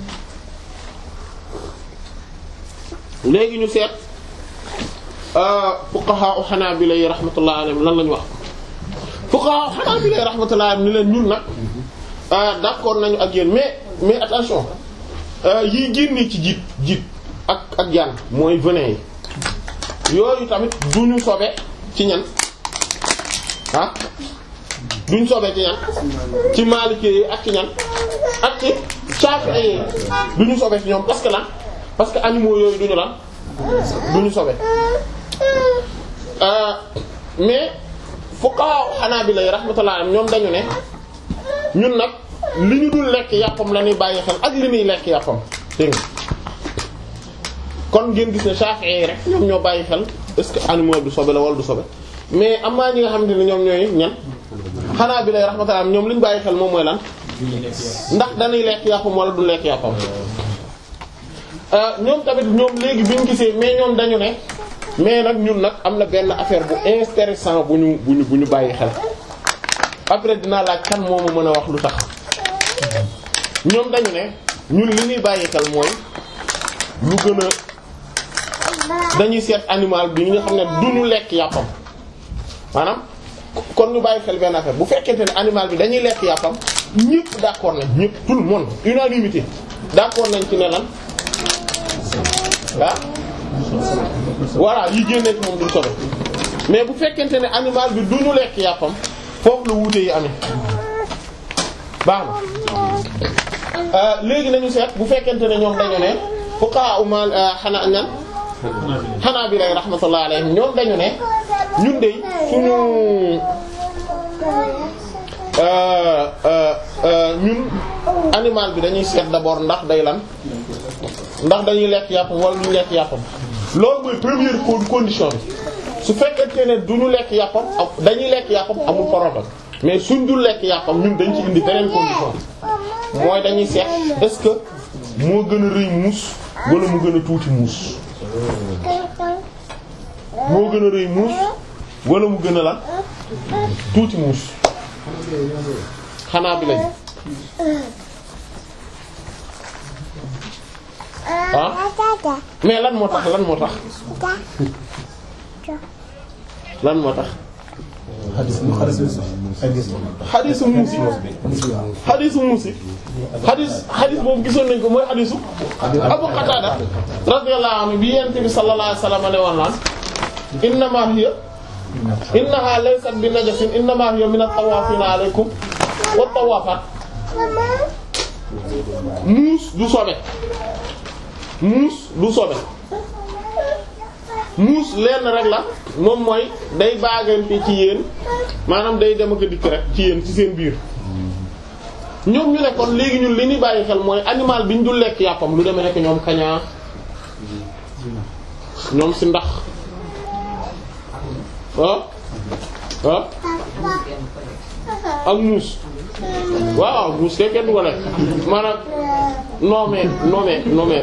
léegi ñu seet fuqaha u hanabila yi rahmatullah alayhim lan lañu wax fuqaha Hanabila rahmatullah ni leen ñun nag d'accord nañu ak yéen mais mais attention yi génne ci jiit jiit ak ak jaan mooy venin yi yooyu tamit duñu sobe ci ñan ah duñ sobe ci ñan ci Maliki yi ak ci ñan ak ci Shafi'i yi duñu sobe ci ñoom parce que lan parce que animaux yooyu duñu lan duñu sobe mais fuqaha Hanabila yi rahmatullah ñoom dañu ne ñun nag li ñu dul lekk yàppam la ñuy bàyyi xel ak li ñuy lekk yàppam dégg nga kon ngeen gis ne Shafi'i rek ñoom ñoo bàyyi xel est-ce que animal du sobe la wala du sobe mais am na ñi nga xamante ne ñoom ñooy ñan Hanabila rahmatullah ñoom li ñu bàyyi xel moom mooy lan ndax dañuy lekk yàppam wala du lekk yàppam ñoom tamit ñoom léegi bi ñu gisee mais ñoom dañu ne mais nag ñun nag am na benn affaire bu intéressant bu ñu bu ñu bu ñu bàyyi xel après dinaa laaj kan moo ma mën a wax lu tax ñoom dañu ne ñun li ñuy bàyyi xel mooy lu gën a dañuy seet animal bi nga xam ne du ñu lekk yàppam maanaam kon ñu bàyyi xel benn affaire bu fekkente ne animal bi dañuy lekk yàppam ñëpp d'accord nañ ñëpp tout le monde unanimité d'accord nañ ci ne lan ah voilà yi génnee ci moom duñ sobe mais bu fekkente ne animal bi du ñu lekk yàppam foofu la wuute yi amee baax na léegi nañu seet bu fekkente ne ñoom dañu ne fuqaha umal xanaa ñan xanaa bi lay rahmatullah alayhim ñoom dañu ne ñun de suñu ñun animal bi dañuy seet d'abord ndax day lan ndax dañuy lekk yàppam wala duñu lekk yàppam loolu mooy première condition bi su fekkente ne duñu lekk yàppam dañuy lekk yàppam amul problème mais suñ dul lekk yàppam ñun dañ ci indi beneen condition mooy dañuy seet est-ce que moo gën a rëy muus wala mu gën a tuuti muus moo gën a rëy muus wala mu gën a lan tuuti muus xanaa bi lañ ah mais lan moo tax lan moo tax lan moo tax xadisu muusi xadisu muusi xadis xadis boobu gisoon nañ ko mooy xadisu Abu Qatada radiyallahu anhu bi yent bi sallallahu alayhi wasallam ne woon naan innama hiya innaha laysat bi najasin innama hiya min at-tawafina alaykum wat tawafat muus du sobe muus du sobe muus lenn rek la moom mooy day baagante ci yéen maanaam day dem ak a dikk rek ci yéen ci seen biir ñoom ñu ne kon léegi ñun li ñuy bàyyi xel mooy animal bi ñu dul lekk yàppam lu demee nekk ñoom kañaa ñoom si ndax ah ah ak muus waaw muus kay kenn du ko lekk maanaam non mais non mais non mais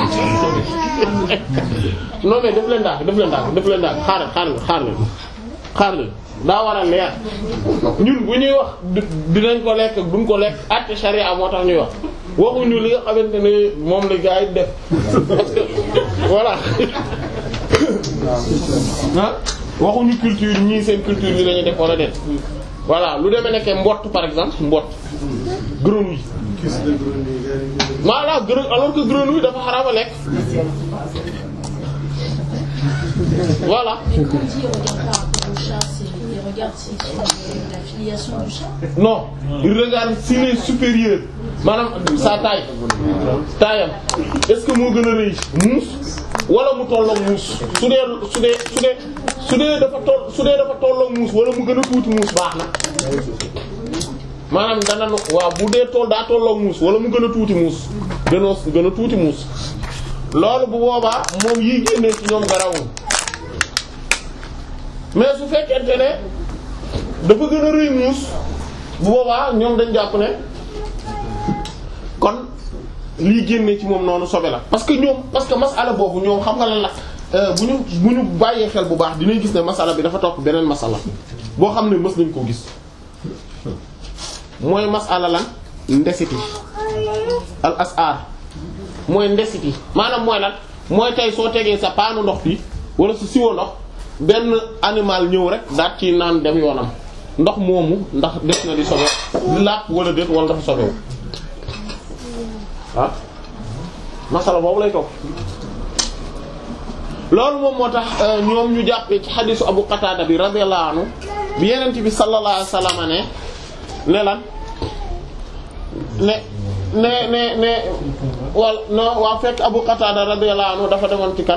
non mais def leen daal def leen daal def leen daal xaaral xaaral xaaral xaaral daa war a leer ñun bu ñuy wax dinañ ko lekk duñ ko lekk àtte charia moo tax ñuy wax waxuñu li nga xamante ne moom la gaa yi def parce que voilà ah waxuñu culture ñii seen culture bi la ñuy def wala déet voilà lu demee nekkee mbott par exemple mbott grenouille voilà grenouille alors que grenouille dafa xaraam a lekk voilà Mais quand il regarde par rapport au chat, c'est, il regarde si, sur la filiation du chat. non il regarde s'il est supérieur maanaam sa taille taayam est-ce que moo gën a rëy muus wala mu tolloog muus su dee su dee su dee su dee dafa toll su dee dafa tolloog muus wala mu gën a tuuti muus baax na maanaam dana nu waaw bu dee tool daa tolloog muus wala mu gën a tuuti muus gënoo gën a tuuti muus loolu bu boobaa moom yi génnee ci ñoom garawul mais su fekkente ne dafa gën a rëy muus bu boobaa ñoom dañ jàpp ne kon lii génne ci moom noonu sobe la parce que ñoom parce que masala boobu ñoom xam nga lan la bu ñu bu ñu bàyyee xel bu baax dinañ gis ne masala bi dafa topp beneen masala boo xam ne mës nañ koo gis mooy masala lan ndesiti al asar mooy ndesiti maanaam mooy lan mooy tey soo tegee sa paanu ndox bi wala sa siwo ndox benn animal ñëw rek daat ci naan dem yoonam ndox moomu ndax des na di sobe lapp wala déet wala dafa sobewu ah masala boobu lay topp loolu moom moo tax ñoom ñu jàppee ci xadisu Abu Qatada bi radiyallahu anhu bi yenent bi sallallahu alayhi wasallam ne ne lan ne ne ne ne wal no waa fekk Abu Qatada radiyallahu anhu dafa demoon ci kan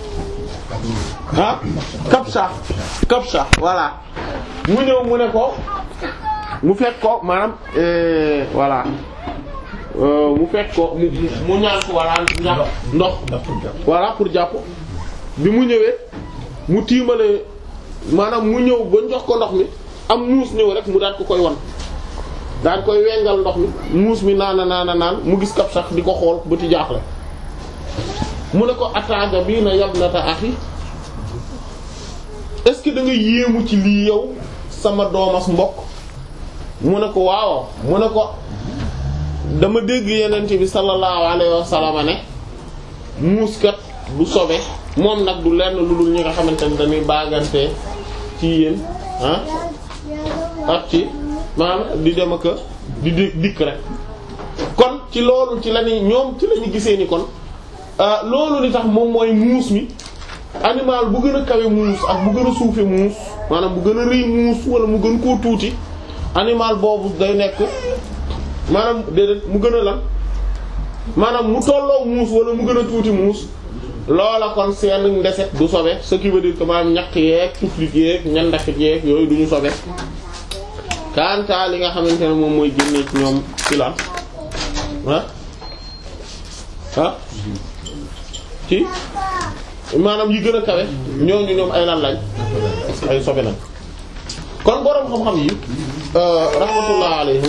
ah Kabsha Kabsha voilà mu ñëw mu ne ko mu fekk ko maanaam voilà mu fekk ko mu mu ñaan ko voilà ñax ndox voilà pour jàpp bi mu ñëwee mu tiimale maanaam mu ñëw ba jox ko ndox mi am muus ñëw rek mu daal ko koy wan daal koy wengal ndox mi muus mi naana naana naan mu gis kab sax di ko xool ba ti jaaxle mu ne ko ataaga bii na yabnata axi est-ce que da nga yéemu ci lii yow sama doomas mbokk mu ne ko waaw mu ne ko dama dégg yenent bi sallallahu alayhi wa sallam ne muus kat du sobe moom nag du lenn lu dul ñi nga xamante ne dañuy baagante ci yéen ah ak ci maanaam di dem ak di dikk rek kon ci loolu ci la ni ñoom ci la ñu gisee ni kon loolu li tax moom mooy muus mi animal bu gën a kawe muus ak bu gën a suufe muus maanaam bu gën a rëy muus wala mu gën koo tuuti animal boobu day nekk maanaam déedéet mu gën a lan maanaam mu tolloo muus wala mu gën a tuuti muus loola kon seen ndeset du sobe ce qui veut dire que maanaam ñaq yeeg tuflit yeeg ñandakit yeeg yooyu du ñu sobe kanta li nga xamante ne moom mooy génnee ci ñoom ci lan ah ah ci maanaam yi gën a kawe ñooñu ñoom ay lan lañ ay sobe lañ kon boroom xam-xam yi rahmatullah alayhim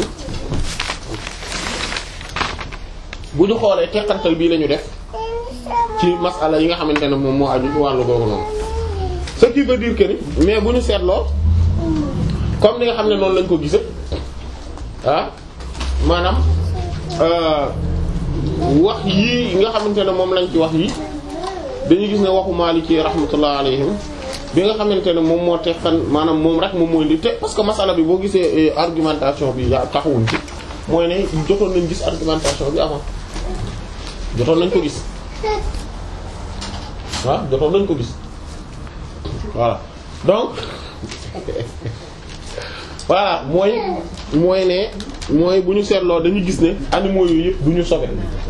bu ñu xoolee teqantal bii la ñu def ci masala yi nga xamante ne moom moo aju ci wàllu googu noonu ce qui veut dire que ni mais bu ñu seetloo comme ni nga xam ne noonu lañ ko gise ah maanaam wax yii nga xamante ne moom lañ ci wax yi dañuy gis ne waxu Maliki rahmatullah alayhim bi nga xamante ne moom moo teqan maanaam moom rek moom mooy li te parce que masala bi boo gisee argumentation bi yaa taxawuñ ci mooy ne jotoon nañ gis argumentation bi avant jotoon nañ ko gis waaw jotoon nañ ko gis voilà donc voilà mooy mooy ne mooy bu ñu seetloo dañu gis ne animaux yooyu yëpp du ñu sobe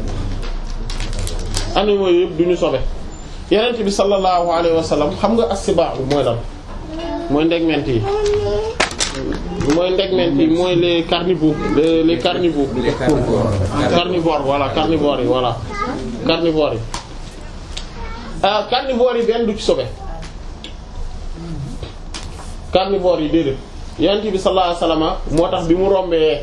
animaux yooyu yëpp du ñu sobe yenent bi sallallahu alayhi wa sallam xam nga assibaa mooy lan mooy ndegment yi mooy ndegment yi mooy les carnivores les les carnivores carnivores voilà carnivores yi voilà carnivores yi ah carnivores yi benn du ci sobe carnivores yi déedéet yonent bi sallallahu alayhi wasallam moo tax bi mu rombee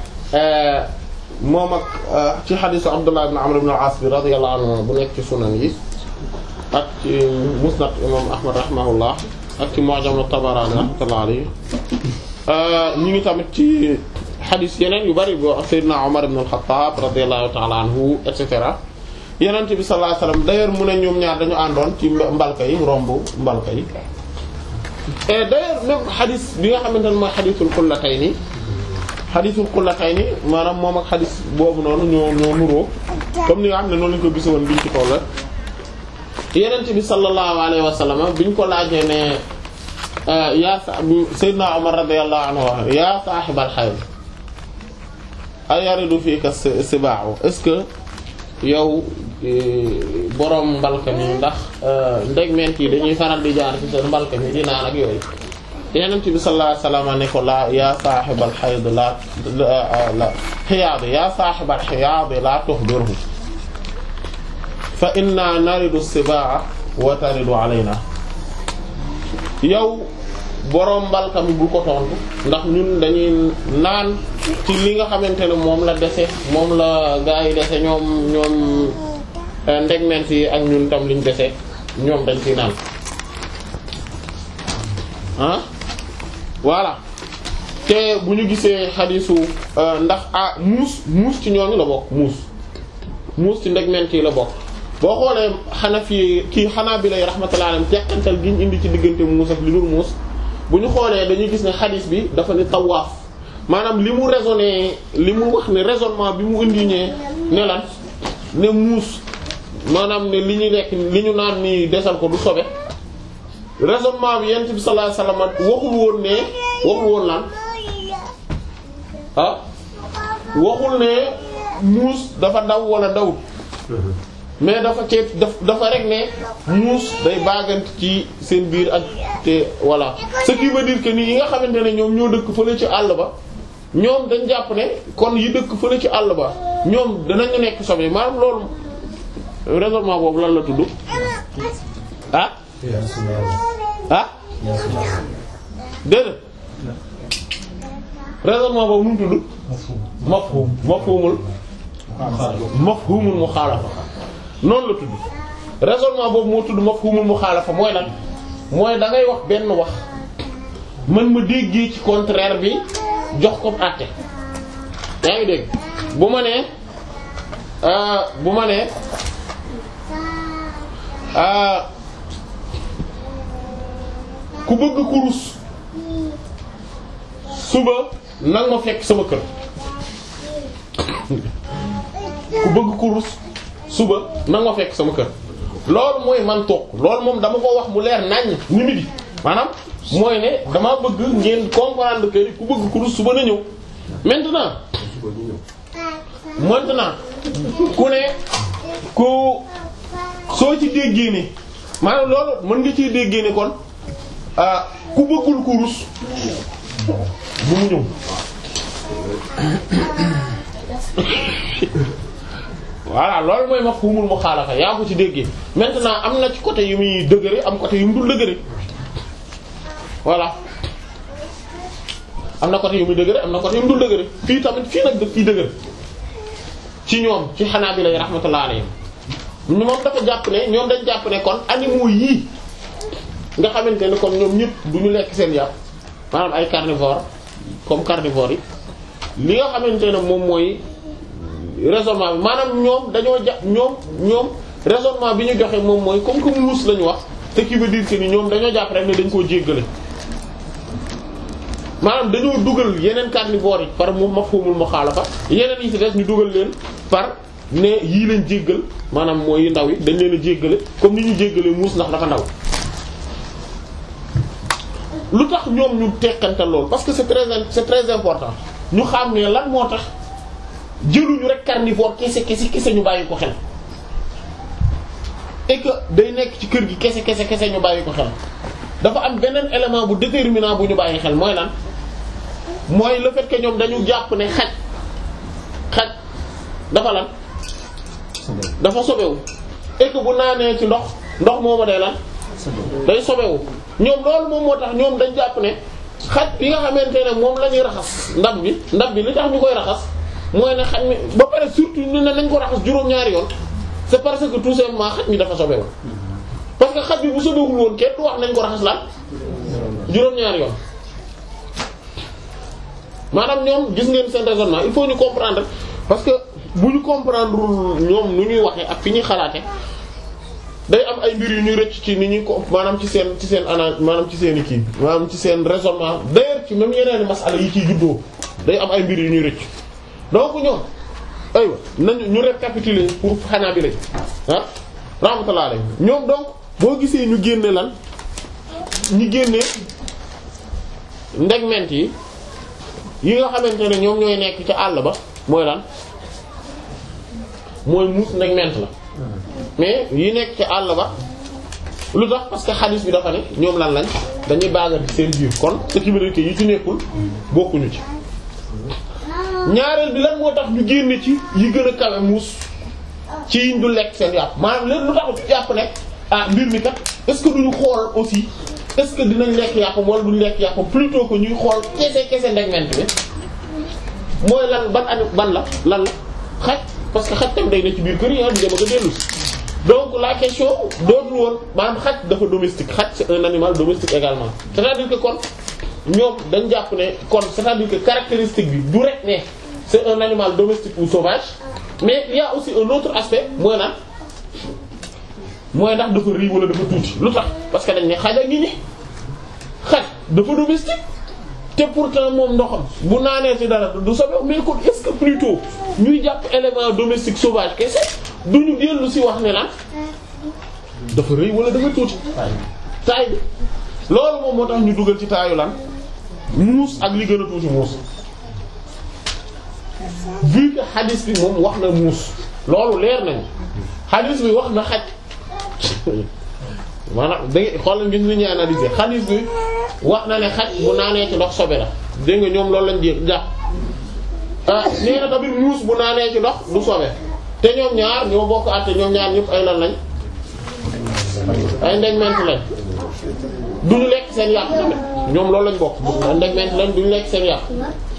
moom ak ci xadiisu Abdullah ibn Amr ibn al-As bi radiyallahu anhu bu nekk ci sunan yi ak ci musnad imam Ahmad rahimahullah ak ci mu'jam at-Tabarani rahmatullahi alayhi ñu ngi tamit ci xadiis yeneen yu bari boo Seydina Omar ibn al-Khattab radiyallahu ta'ala anhu et cetera yonent bi sallallahu alayhi wasallam d'ailleurs mu ne ñoom ñaar dañu àndoon ci mbalka yi romb mbalka yi et d'ailleurs même xadis bi nga xamante ne mooy xadisul xullatayni xadisul xullatayni maanaam moom ak xadis boobu noonu ñoo ñoo nuroo comme ni nga xam ne noonu lañu ko gis woon biñ ci toll yenent bi sallallahu alayhi wa sallam biñ ko laajee ne yaa sa Seydina Omar radiyallahu anhu yaa saaxibal xayl ayaridu fiika sibaaw est-ce que yow borom mbalka mi ndax ndegment yi dañuy faral di jaar ci seen mbalka mi di naan ak yooyu yenent bi sallallahu alayhi wasallam ne ko la yaa saaxibal xayd la la xiyaad yaa saaxibal xiyaad la tuxbirhu fa inna naridu sibaa wa taridu alayna yow borom mbalka mi bu ko tontu ndax ñun dañuy naan ci li nga xamante ne moom la dese moom la gaa yi dese ñoom ñoom ndegment yi ak ñun tam liñ dese ñoom dañ ciy naan ah voilà te bu ñu gisee xadisu ndax ah muus muus ci ñooñu la bokk muus muus ci ndegment yi la bokk boo xoolee xanaa fi kii xanaa bi lay rahmatullahi alayhi teqantal gi ñu indi ci diggante muus ak li dul muus bu ñu xoolee dañuy gis ne xadis bi dafa ne tawaaf maanaam li mu raisonné li mu wax ne raisonnement bi mu indi ne ne lan ne muus maanaam ne li ñu lekk li ñu naan ni desal ko du sobe raisonnement bi yent bi sallallahu alayhi wasallam waxul woon ne waxul woon lan ah waxul ne muus dafa daw wala dawut mais dafa ceeb daf dafa rek ne muus day baagant ci seen biir ak te voilà ce qui veut dire que ni yi nga xamante ne ñoom ñoo dëkk fële ci àll ba ñoom dañ jàpp ne kon yi dëkk fële ci àll ba ñoom danañu nekk sobe maanaam loolu raisonnement boobu lan la tudd ah ah déedéet raisonnement boobu nu mu tudd mafhum mafhumul mafhumul muxaalafa noonu la tudd raisonnement boobu moo tudd mafhumul muxaalafa mooy lan mooy da ngay wax benn wax man ma déggee ci contraire bi jox ko àtte yaa ngi dégg bu ma nee bu ma nee ku bëgg kurus suba nag ma fekk sama kër ku bëgg kurus suba nag ma fekk sama kër loolu mooy man toog loolu moom dama ko wax mu leer naññ ni mi di maanaam mooy ne dama bëgg ngeen comprendre que ku bëgg kurus suba na ñëw maintenant maintenant ku ne ku soo ci déggee ne maanaam loolu mën nga ciy déggee ne kon ah ku bëggul kurus bu mu ñëw voilà loolu mooy mafhumul muxaalafa yaa ko ci déggee maintenant am na ci côté yu muy dëgëre am côté yu mu dul dëgëre voilà am na côté yu muy dëgëre am na côté yu mu dul dëgëre fii tamit fii nag daf fii dëgëre ci ñoom ci xanaa bi lay rahmatullah alayhim moom dafa jàpp ne ñoom dañ jàpp ne kon animaux yii nga xamante ne kon ñoom ñëpp du ñu lekk seen yàpp maanaam ay carnivore comme carnivore yi li nga xamante ne moom mooy raisonnement bi maanaam ñoom dañoo ja ñoom ñoom raisonnement bi ñu joxe moom mooy comme que muus lañu wax te qui veut dire que ni ñoom dañoo jàpp rek ne dañ koo jéggale maanaam dañoo dugal yeneen carnivore yi par mu mafhumul mukhalafa yeneen yi ci des ñu dugal leen par ne yii lañ jéggal maanaam mooy yu ndaw yi dañ leen a jéggale comme ni ñu jéggalee muus ndax dafa ndaw lu tax ñoom ñu tekkantal loolu parce que c'est très c'est très important ñu xam ne lan moo tax jëluñu rek carnivore kese kese kese ñu bàyyi ko xel et que day nekk ci kër gi kese kese kese ñu bàyyi ko xel dafa am beneen élément bu déterminant bu ñu bàyyi xel mooy lan mooy le fait que ñoom dañu jàpp ne xaj xaj dafa lan dafa sobewu et que bu naanee ci ndox ndox mooma day lan day sobewu ñoom loolu moom moo tax ñoom dañ jàpp ne xaj bi nga xamante ne moom la ñuy raxas ndab bi ndab bi li tax ñu koy raxas mooy ne xaj mi ba pare surtout ñu ne nañ ko raxas juróom-ñaari yoon c'est parce que tout simplement xaj mi dafa sobewu parce que xaj bi bu sobewul woon kenn du wax nañ ko raxas lan juróom-ñaari yoon maanaam ñoom gis ngeen seen raisonnement il faut ñu comprendre parce que bu ñu comprendre ñoom nu ñuy waxee ak fi ñuy xalaate day am ay mbir yu ñuy rëcc ci ni ñuy ko maanaam ci seen ci seen ana maanaam ci seen i kii maanaam ci seen raisonnement d'ailleurs ci même yeneen masala yi ciy juddoo day am ay mbir yu ñuy rëcc donc ñoom aywa nañu ñu récapituler pour xanaa bi lañ ah rahmatullah alayhi ñoom donc boo gisee ñu génne lan ñu génne ndegment yi yi nga xamante ne ñoom ñooy nekk ca àll ba mooy lan mooy muus ndegment la mais yi nekk ca àll ba lu tax parce que xadis bi dafa ne ñoom lan lañ dañuy baagante seen biir kon ce qui veut dire que yi ci nekkul bokkuñu ci ñaareel bi lan moo tax ñu génne ci yi gën a kawe muus ci yiñ du lekk seen yàpp maanaam léegi lu tax jàpp ne ah mbir mi kat est-ce que duñu xool aussi est-ce que dinañ lekk yàppam wala duñ lekk yàppam plutôt que ñuy xool kese kese ndegment bi mooy lan ban ani ban la lan la xaj parce que xaj tam day ne ci biir kër yi di dem ak a dellu donc la question dootul woon maanaam xaj dafa domestique xaj c'est un animal domestique également c'est-à-dire que kon ñoom dañ jàpp ne kon c'est-à-dire que caractéristique bi du rek ne c'est un animal domestique ou sauvage mais il y a aussi un autre aspect mooy lan mooy ndax dafa rii wala dafa tuuti lu tax parce que dañ ne xaj a ngi ni xaj dafa domestique te pourtant moom ndoxam bu naanee ci dara du sobe mais kon est-ce que plutôt ñuy jàpp élément domestique sauvage kese duñu dellu ci wax ne lan dafa rëy wala dafa tuuti taay bi loolu moom moo tax ñu dugal ci taayu lan muus ak li gën a tuuti muus vu que hadis bi moom wax na muus loolu leer nañu hadis bi wax na xaj maanaam da ngay xoolal ngeen ni ñuy analyser hadis bi wax na ne xaj bu naanee ci ndox sobe la dégg nga ñoom loolu lañ jé jàpp ah nee na tamit muus bu naanee ci ndox du sobe te ñoom ñaar ñoo bokk àtte ñoom ñaar ñëpp ay lan lañ ay ndegment lañ duñu lekk seen yàpp tamit ñoom loolu lañ bokk ndegment lañ duñu lekk seen yàpp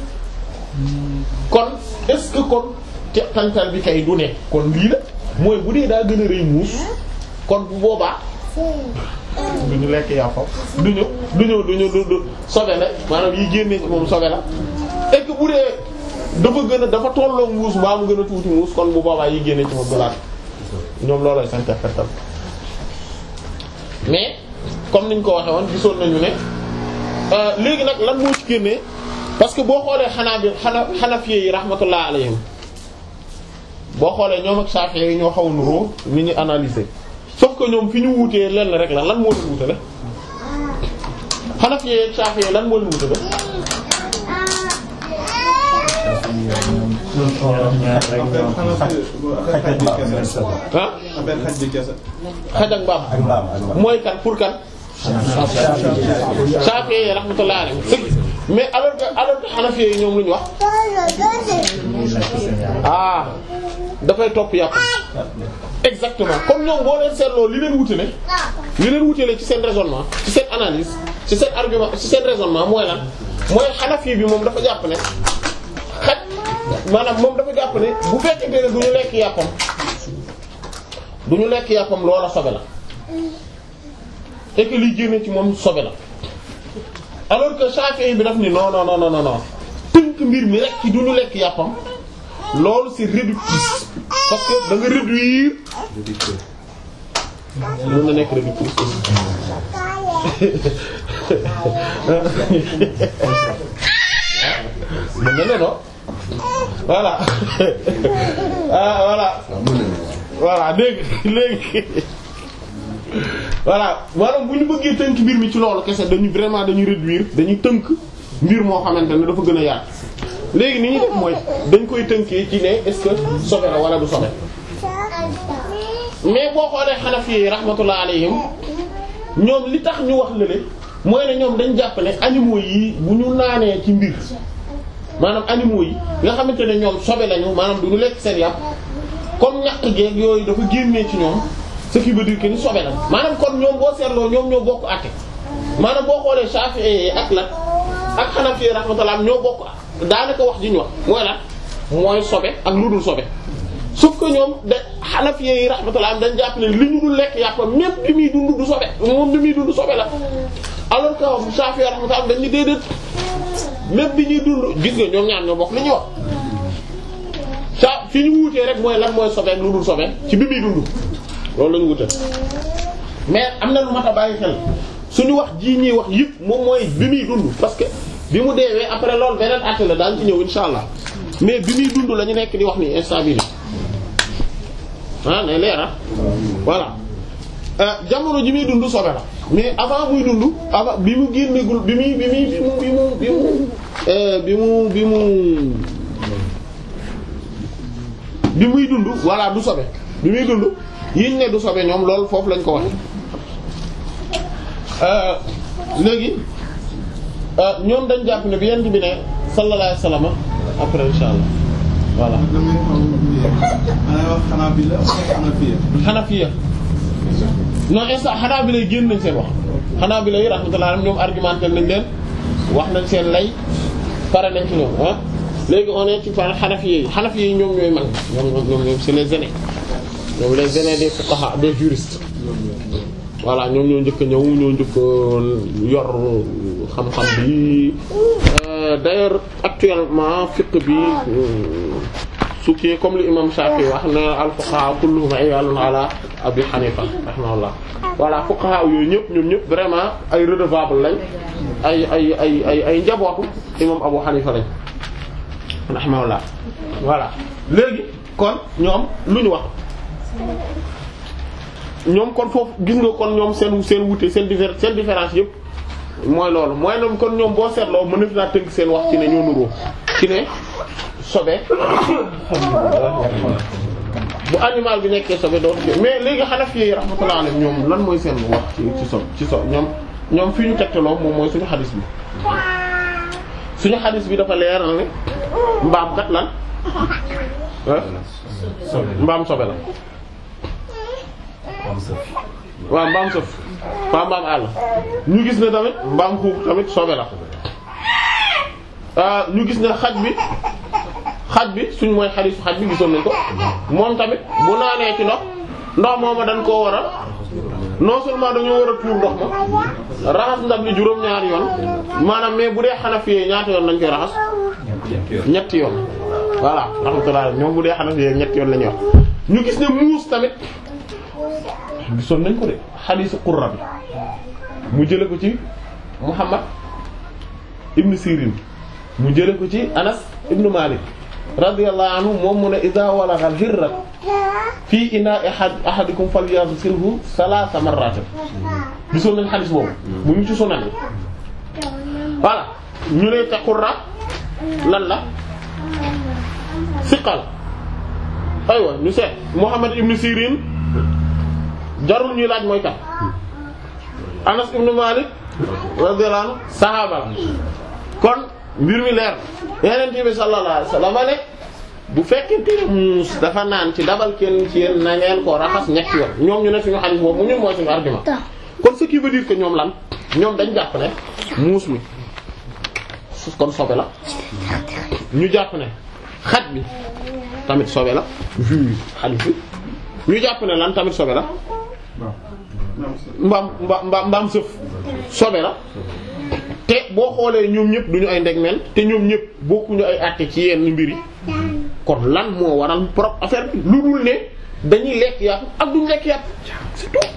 kon est-ce que kon te tantal bi kay du ne kon lii la mooy bu dee daa gën a rëy muus kon bu boobaa duñu lekk yàppam duñu duñu duñu du du sobe la maanaam yi génnee ci moom sobe la et que bu dee dafa gën a dafa tolloo muus mbaa mu gën a tuuti muus kon bu boobaa yi génnee ci moom dulaat ñoom loolooy s'interpréter mais comme niñ ko waxee woon gisoon nañu ne léegi nag lan moo ci génnee parce que boo xoolee xanaa bi xana xanafiye yi rahmatullah alayhim boo xoolee ñoom ak Shafi'i yi ñoo xaw a nuroo ni ñu analyser sauf que ñoom fi ñu wuutee lenn rek la lan moo leen wutale xanafiye yi ak Shafi'i yi lan moo leen wutale ah xaj ak mbaam mooy kan pour kan Shafi'i yi rahmatullah alayhim mais alors que alors que Hanafi yi ñoom lu ñu wax ah dafay topp yàpp exactement comme ñoom boo leen seetloo li leen wutale li leen wutale ci seen raisonnement ci seen analyse ci seen argument ci seen raisonnement mooy lan mooy Hanafi bi moom dafa jàpp ne xaj maanaam moom dafa jàpp ne bu fekkente ne du ñu lekk yàppam du ñu lekk yàppam loola sobe la et que liy génne ci moom sobe la alors que Shafi'i bi daf ni non non non non non tënk mbir mi rek ci du ñu lekk yàppam loolu c'est réductrice parce que da nga réduire mën na nekk réductrice mën na ne non voilà ah voilà voilà dégg léegi voilà maanaam bu ñu bëggee tënk mbir mi ci loolu kese dañu vraiment dañu réduire dañuy tënk mbir moo xamante ne dafa gën a yaatu léegi ni ñuy def mooy dañ koy tënkee ci ne est-ce que sobe la wala du sobe mais boo xoolee Hanafi yi rahmatullah alayhim ñoom li tax ñu wax lële mooy ne ñoom dañ jàpp ne animaux yi bu ñu naanee ci mbir maanaam animaux yi nga xamante ne ñoom sobe lañu maanaam du ñu lekk seen yàpp comme ñaq geeg yooyu dafa génnee ci ñoom ce qui veut dire que ni sobe la maanaam kon ñoom boo seetloo ñoom ñoo bokk àtte maanaam boo xoolee Shafi'i ak la ak Hanafi rahmatullah ñoo bokk daanaka wax ji ñu wax mooy lan mooy sobe ak lu dul sobe sauf que ñoom da Hanafi yi rahmatullah dañ jàpp ne li ñu dul lekk yàpp même bi muy dund du sobe moom bi muy dund sobe la alors que Shafi'i rahmatullah dañ ñu déedéet même bi ñuy dund gis nga ñoom ñaar ñoo bokk li ñuy wax sa fi ñu wuutee rek mooy lan mooy sobe ak lu dul sobe ci bi muy dund loolu la ñu wute mais am na lu mat a bàyyi xel suñu wax jii ñuy wax yëpp moom mooy bi muy dund parce que bi mu deewee après loolu beneen acte la daan ci ñëw insha allah mais bi muy dund la ñu nekk di wax ni instant bii ah nay leer ah voilà jamono ji muy dund sobe la mais avant muy dund avant bi mu génnegul bi muy bi muy bi mu bi mu bi mu bi mu bi mu bi muy dund voilà du sobe bi muy dund yiñ ne du sobe ñoom loolu foofu lañ ko waxe léegi ñoom dañ jàpp ne bi yent bi ne sallallahu alayhi wasallam après insha allah voilà xanafiya non instant xanaa bi lay génn nañ seen wax xanaa bi lay rahmatullah alayhim ñoom argumenté nañ leen wax nañ seen lay pare nañ ci ñoom ah léegi on est ci par xanafiya yi xanafiya yi ñoom ñooy mag ñoom ñoom ñoom c'est les aînés ñoom les aînés des fuqaha des juristes voilà ñoom ñoo njëkk a ñëw ñoo njëkk yor xam-xam bi d'ailleurs actuellement fiqh bi su kii comme li imam Shafi wax ne al fuqaha kulluhum iyalun ala Abi Hanifa rahimahullah voilà fuqaha yooyu ñëpp ñoom ñëpp vraiment ay redevable lañ ay ay ay ay ay njabootu imam Abu Hanifa lañ rahimahullah voilà léegi kon ñoom lu ñu wax ñoom kon foofu gis nga kon ñoom seen seen wute seen diffé seen différence yëpp mooy loolu mooy ñoom kon ñoom boo seetloo mën na fi naa tënk seen wax ci ne ñoo nuroo ci ne sobe bu animal bi nekkee sobe dootu fi mais léegi Hanafi yi rahmatullah alayhim ñoom lan mooy seen wax ci ci sob ci sob ñoom ñoom fi ñu tegtaloo moom mooy suñu xadis bi suñu xadis bi dafa leer na ne mbaam kat lan ah mbaam sobe la waaw mbaam sëf waa mbaam àll ñu gis ne tamit mbaam xuux tamit sobe la ah ñu gis ne xaj bi xaj bi suñ mooy xadisu xaj bi gisoon nañ ko moom tamit bu naanee ci ndox ndox mooma dañ koo war a non seulement dañoo war a tuur ndox ma raxas ndab li juróom-ñaari yoon maanaam mais bu dee Hanafi ñaata yoon lañ koy raxas ñetti yoon voilà rahmatullah ñoom bu dee Hanafi ñetti yoon la ñuy wax ñu gis ne muus tamit gisoon nañ ko de xadiisu Qurra bi mu jële ko ci Muhammad ibn Sirin mu jële ko ci Anas ibn Malik radiyallahu anhu moom mu ne iza walagha al-hirra fii ina'i ahadikum falyaghsilhu thalatha marratin gisoon nañ xadiis boobu mu ngi ci Sunan bi voilà ñu ne te Qurra lan la siqal aywa ñu seet Muhammad ibn Sirin jarul ñuy laaj mooy kat Anas ibn Malik radiyallahu anhu saxaaba la kon mbir mi leer Yonent bi sallallahu alayhi wasallam ne bu fekkente ne muus dafa naan ci dabal kenn ci yéen na ngeen ko raxas ñetti yoon ñoom ñu ne suñu xadiis boobu ñun mooy suñu argument kon ce qui veut dire que ñoom lan ñoom dañ jàpp ne muus mi kon sobe la ñu jàpp ne xaj bi tamit sobe la vu xadiis bi ñu jàpp ne lan tamit sobe la mbaam mbaam mbaam sëf sobe la te boo xoolee ñoom ñëpp duñu ay ndegmeel te ñoom ñëpp bokkuñu ay àtte ci yenn mbir yi kon lan moo waral propre affaire bi lu dul ne dañuy lekk yàpp ak duñ lekk yàpp c'est tout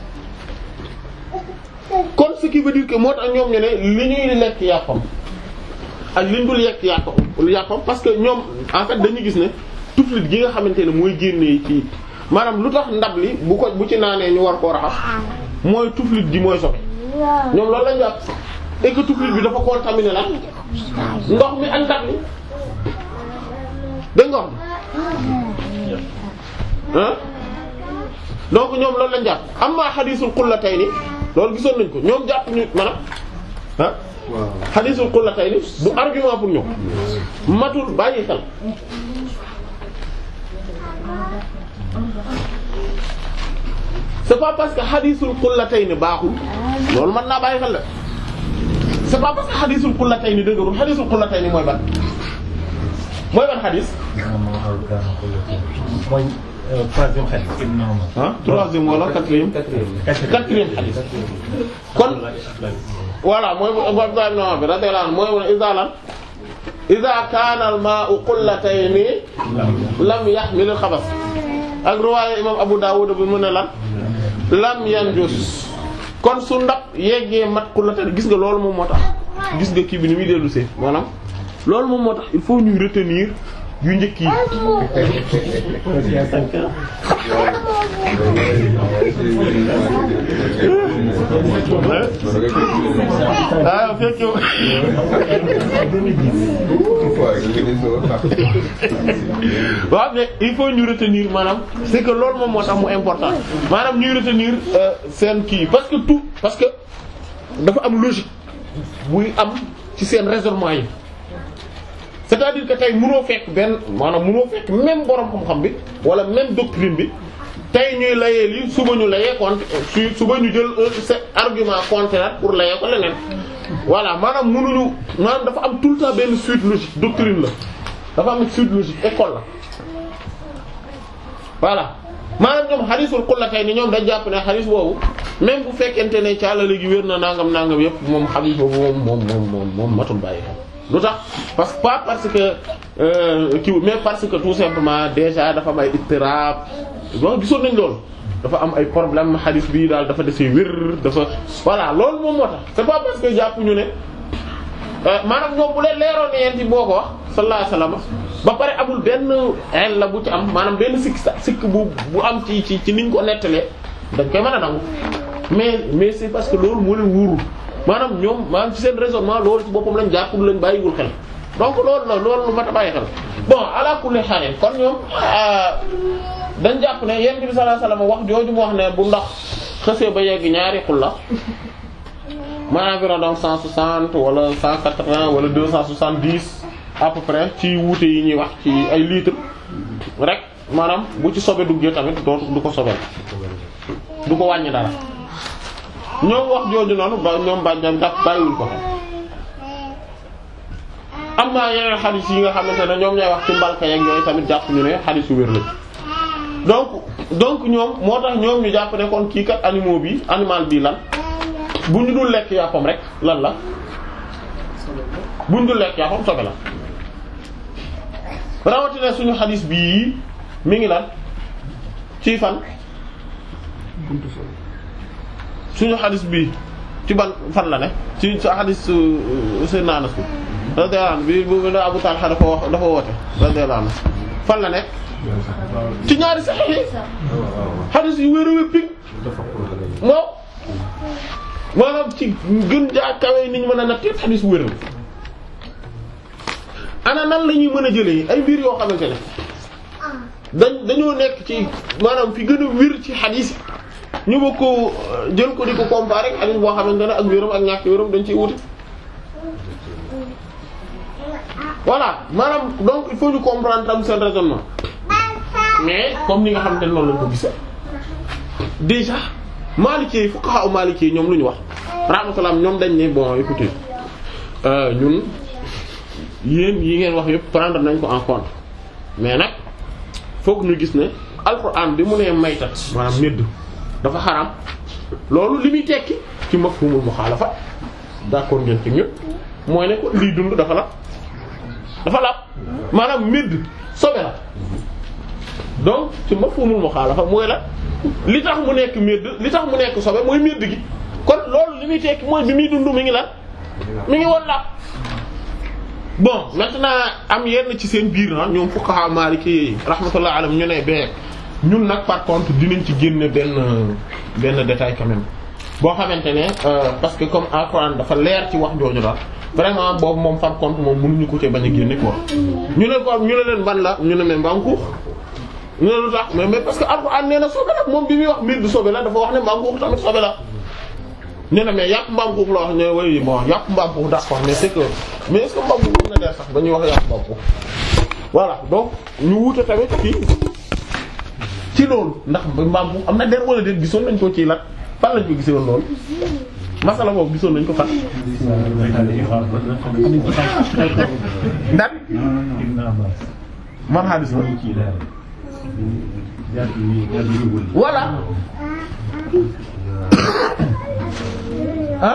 kon ce qui veut dire que moo tax ñoom ñu ne li ñuy lekk yàppam ak li ñu dul lekk yàppam yàppam parce que ñoom en fait dañuy gis ne tuflit gi nga xamante ne mooy génnee ci maanaam lu tax ndab li bu ko bu ci naanee ñu war koo raxas mooy tuflit gi mooy sobe ñoom loolu lañ jàpp et que tuflit bi dafa contaminé la ndox mi ak ndab li dégg nga wax ah donc ñoom loolu lañ jàpp amma xadiisul qullatayni loolu gisoon nañ ko ñoom jàpp ñu maanaam ah xadiisul qullatayni du argument pour ñoom matul bàyyi xel c'est pas parce que xadiisul qullatayni baaxul loolu mën naa bàyyi xel la c'est pas parce que xadiisul qullatayni dëgërul xadiisul qullatayni mooy ban mooy ban xadiis mooy troisième xadis. ah troisième wala quatrième quatrième xadiis kon voilà mooy bu Abdullah ibn Umar bi radiyallahu anhu mooy mu iza lan iza kaana al-maa'u qullatayni lam yahmil al-khabas ak riwaaya imam Abu Dawud bi mu ne lan lam yanjus kon su ndab yeggee mat qullatayni gis nga loolu moom moo tax gis nga kii bi ni muy dellu see maanaam loolu moom moo tax il faut ñuy retenir yu njëkk yi ah fekk waaw mais il faut ñu retenir maanaam c'est que loolu moom moo tax mu important maanaam ñuy retenir seen kii parce que tout parce que dafa am logique buy am ci seen raisonnement yi c'est-à-dire que tey mënoo fekk benn maanaam mënoo fekk même borom xam-xam bi wala même doctrine bi tey ñuy layee lii suba ñu layee contre su suba ñu jël un argument contraire pour layee ko leneen voilà maanaam mënuñu maanaam dafa am tout le temps benn suite logique doctrine la dafa am suite logique école la voilà maanaam ñoom xadiisul qullatayni ñoom dañ jàpp ne xadiis boobu même bu fekkente ne caalale gi wér na nangam nangam yépp moom xadiis boobu moom moom moom moom moom matul bàyyi xel lu tax parce que pas parce que euh, kii mais parce que tout simplement déjà dafa am ay ittirab bon gisoon nañ loolu dafa am ay problème hadith bi daal dafa desee wér dafa voilà loolu moom moo tax c'est pas parce que jàpp ñu ne maanaam ñoom bu leen leeroon ne yeen ci boo ko wax sallallahu alayhi wasallam ba pare amul benn el la bu ci am maanaam benn sikk sa sikk bu bu am ci ci ci niñ ko nettalee dañ koy mën a nangu mais mais c'est parce que loolu moo leen wóorul maanaam ñoom maanaam ci seen raisonnement loolu ci boppam lañ jàpp lañ bàyyiwul xel donc loolu la loolu lu mat a bàyyi xel bon ala kulli haal kon ñoom dañ jàpp ne yonent bi sallallahu alayhi wasallam wax jooju mu wax ne bu ndox xësee ba yegg ñaari xulla ma environ donc 160 wala 180 wala 270 à peu près ci wuute yi ñuy wax ci ay litres rek maanaam bu ci sobe duggee tamit dootu du ko sobel du ko wàññi dara ñoom wax jooju noonu ba ñoom bàjjam daf bàyyiwuñ ko am na yeneen xadis yi nga xamante ne ñoom ñooy wax ci mbalka yeeg yooyu tamit jàpp ñu ne xadis yu wér la donc donc ñoom moo tax ñoom ñu jàpp ne kon kii kat animaux bi animal bi lan bu ñu dul lekk yàppam rek lan la bu ñu dul lekk yàppam sobe la rawatina suñu xadis bii mi ngi lan ci fan suñu xadis bii ci ban fan la ne ci sa xadis Seydina Anas bi radiyallahu anhu bi bu Abu Talha dafa wax dafa woote radiyallahu anhu fan la nekk ci ñaari saxiix yi xadis yu wér a wér pig moo maanaam ci gën jaa kawe ni ñu mën a natt yépp xadis wér la ana nan la ñuy mën a jëlee ay mbir yoo xamante ne dañ dañoo nekk ci maanaam fi gën a wér ci xadis yi ñu bëgg ko jël ko di ko comparer ak xadis boo xamante ne ak wéram ak ñàkk wéram dañ ciy wuti voilà maanaam donc il faut ñu comprendre tam seen raisonnement mais comme ni nga xamante ne noonu lañ ko gisee déjà Maliki fuqaha Maliki ñoom lu ñu wax rahmatullah ñoom dañ ne bon écoutez ñun yéen yi ngeen wax yëpp prendre nañ ko en compte mais nag foog ñu gis ne alxuraan bi mu nee maytat maanaam médd dafa xaram loolu li muy tekki ci mafhumul muxaalafa d'accord ngeen ci ñëpp mooy ne ko lii dund dafa la dafa la maanaam médd sobe la donc ci mafhumul muxaalafa mooy la li tax mu nekk médd li tax mu nekk sobe mooy médd gi kon loolu li muy tekki mooy bi muy dund mi ngi lan mi ngi woon la bon maintenant am yenn ci seen biir na ñoom fuqaha maliki rahmatullah alayhim ñu ne bee ñun nag par contre dinañ ci génne benn benn détail quand même boo xamante ne parce que comme alxuraan dafa leer ci wax jooju daal vraiment boobu moom par contre moom mënuñu ko ci bañ a génne quoi ñu ne ko ñu ne leen ban la ñu ne mais mbankuux ñu ne lu tax mais mais parce que alxuraan nee na sobe la moom bi muy wax mbir du sobe la dafa wax ne mbankuux tamit sobe la ñu ne mais yàpp mbaam xuux la wax ne way bon yàpp mbaam xuux d'accord mais c'est que mais est-ce que mbaam xuux am na dee sax ba ñuy wax yàpp mbaam xuux voilà donc ñu wuute tamit fii ci loolu ndax mbaam xuux am na der wala déet gisoon nañ ko ci lat fan lañ ko gisoon loolu masala boobu gisoon nañ ko fan ndat man hadis la voilà ah